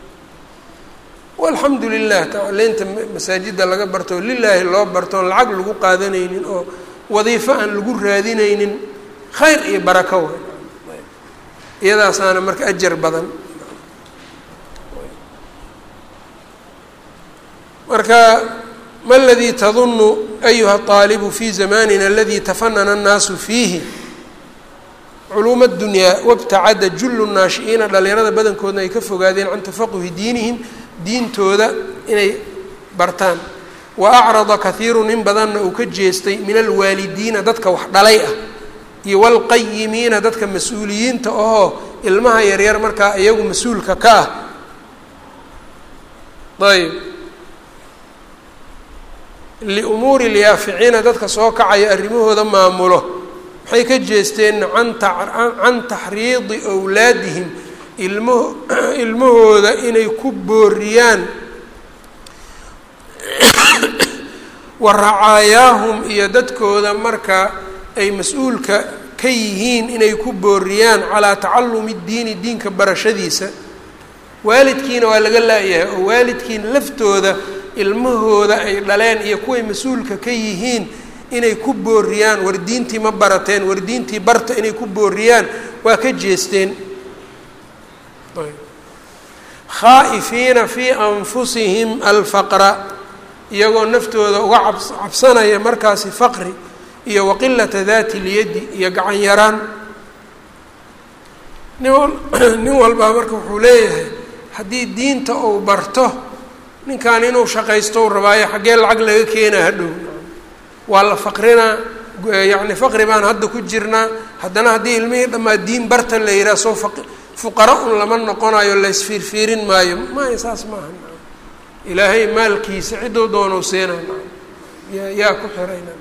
walxamdu lilah tacliinta masaajidda laga barto oo lilaahi loo barto oon lacag lagu qaadanaynin oo wadiifo aan lagu raadinaynin khayr iyo barako way iyadaasaana marka ajar badan marka ma ladii tadunu ayuha طaalibu fi zamanina aladi tafanana الnaasu fiihi culuuma اdunyaa wabtacada julu naashi'iina dhalinyarada badankoodna ay ka fogaadeen can tafaquhi diinihim diintooda inay bartaan wa acrada kahiiru nin badanna uu ka jeestay min alwaalidiina dadka wax dhalay ah iyo wاlqayimiina dadka mas-uuliyiinta ahoo ilmaha yaryar markaa iyagu mas-uulka ka ah ayb liumuuri lyaaficiina dadka soo kacaya arrimahooda maamulo maxay ka jeesteen an can taxriidi wlaadihim ilmaho ilmahooda inay ku booriyaan wa racaayaahum iyo dadkooda marka ay mas-uulka ka yihiin inay ku booriyaan calaa tacalumi diini diinka barashadiisa waalidkiina waa laga laayahay oo waalidkiina laftooda ilmahooda ay dhaleen iyo kuway mas-uulka ka yihiin inay ku booriyaan war diintii ma barateen war diintii barta inay ku booriyaan waa ka jeesteen khaa'ifiina fii anfusihim alfaqra iyagoo naftooda uga cabs cabsanaya markaasi faqri iyo waqilata daati lyaddi iyo gacan yaraan nin nin walbaa marka wuxuu leeyahay haddii diinta uu barto ninkan inuu shaqaysto u rabaayo xaggee lacag laga keenaa hadhow waa la faqrinaa yacni faqri baan hadda ku jirnaa haddana haddii ilmihii dhammaa diin barta la yidhaha soo fa fuqara un lama noqonayo laysfiirfiirin maayo maya saas maaha ilaahay maalkiisa cidduu doonuu siina yaa yaa ku xirayna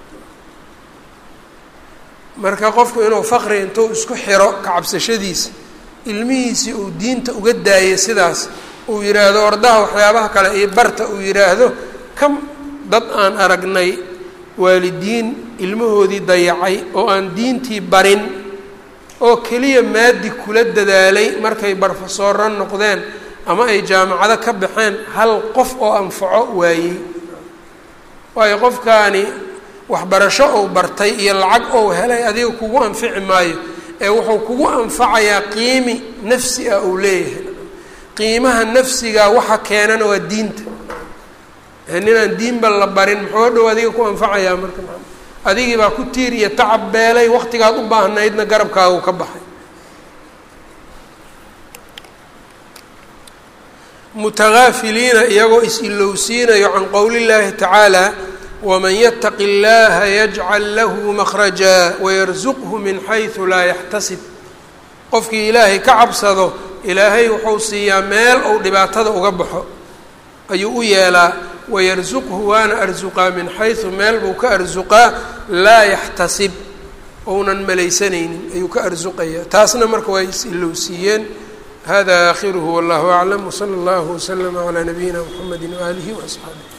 marka qofku inuu faqri intuu isku xiro kacabsashadiisa ilmihiisii uu diinta uga daayo sidaas uu yidhaahdo ordaha waxyaabaha kale iyo barta uu yidhaahdo kam dad aan aragnay waalidiin ilmahoodii dayacay oo aan diintii barin oo keliya maadi kula dadaalay markay barfasooro noqdeen ama ay jaamacado ka baxeen hal qof oo anfaco waayey waayo qofkaani waxbarasho ou bartay iyo lacag ou helay adiga kugu anfici maayo ee wuxuu kugu anfacayaa qiimi nafsi ah uu leeyahay qiimaha nafsiga waxa keenana waa diinta ninaan diinba la barin muxuu dhow adiga ku anfacayaa marka adigii baa ku tiir iyo tacab beelay waqtigaad u baahnaydna garabkaagu ka baxay mutagaafiliina iyagoo is-ilowsiinayo can qowli llaahi tacaala waman yataqi اllaha yajcal lahu makhraja wayarsuqhu min xaysu laa yaxtasib qofkii ilaahay ka cabsado ilaahay wuxuu siiyaa meel ou dhibaatada uga baxo ayuu u yeelaa wayarsuqhu waana arsuqaa min xaysu meel buu ka arsuqaa laa yaxtasib ounan malaysanaynin ayuu ka arsuqayaa taasna marka way is-ilowsiiyeen hada aakhiruhu wallahu aclam wsala allahu waslama calaa nabiyina mxamedi waaalihi waasxaabih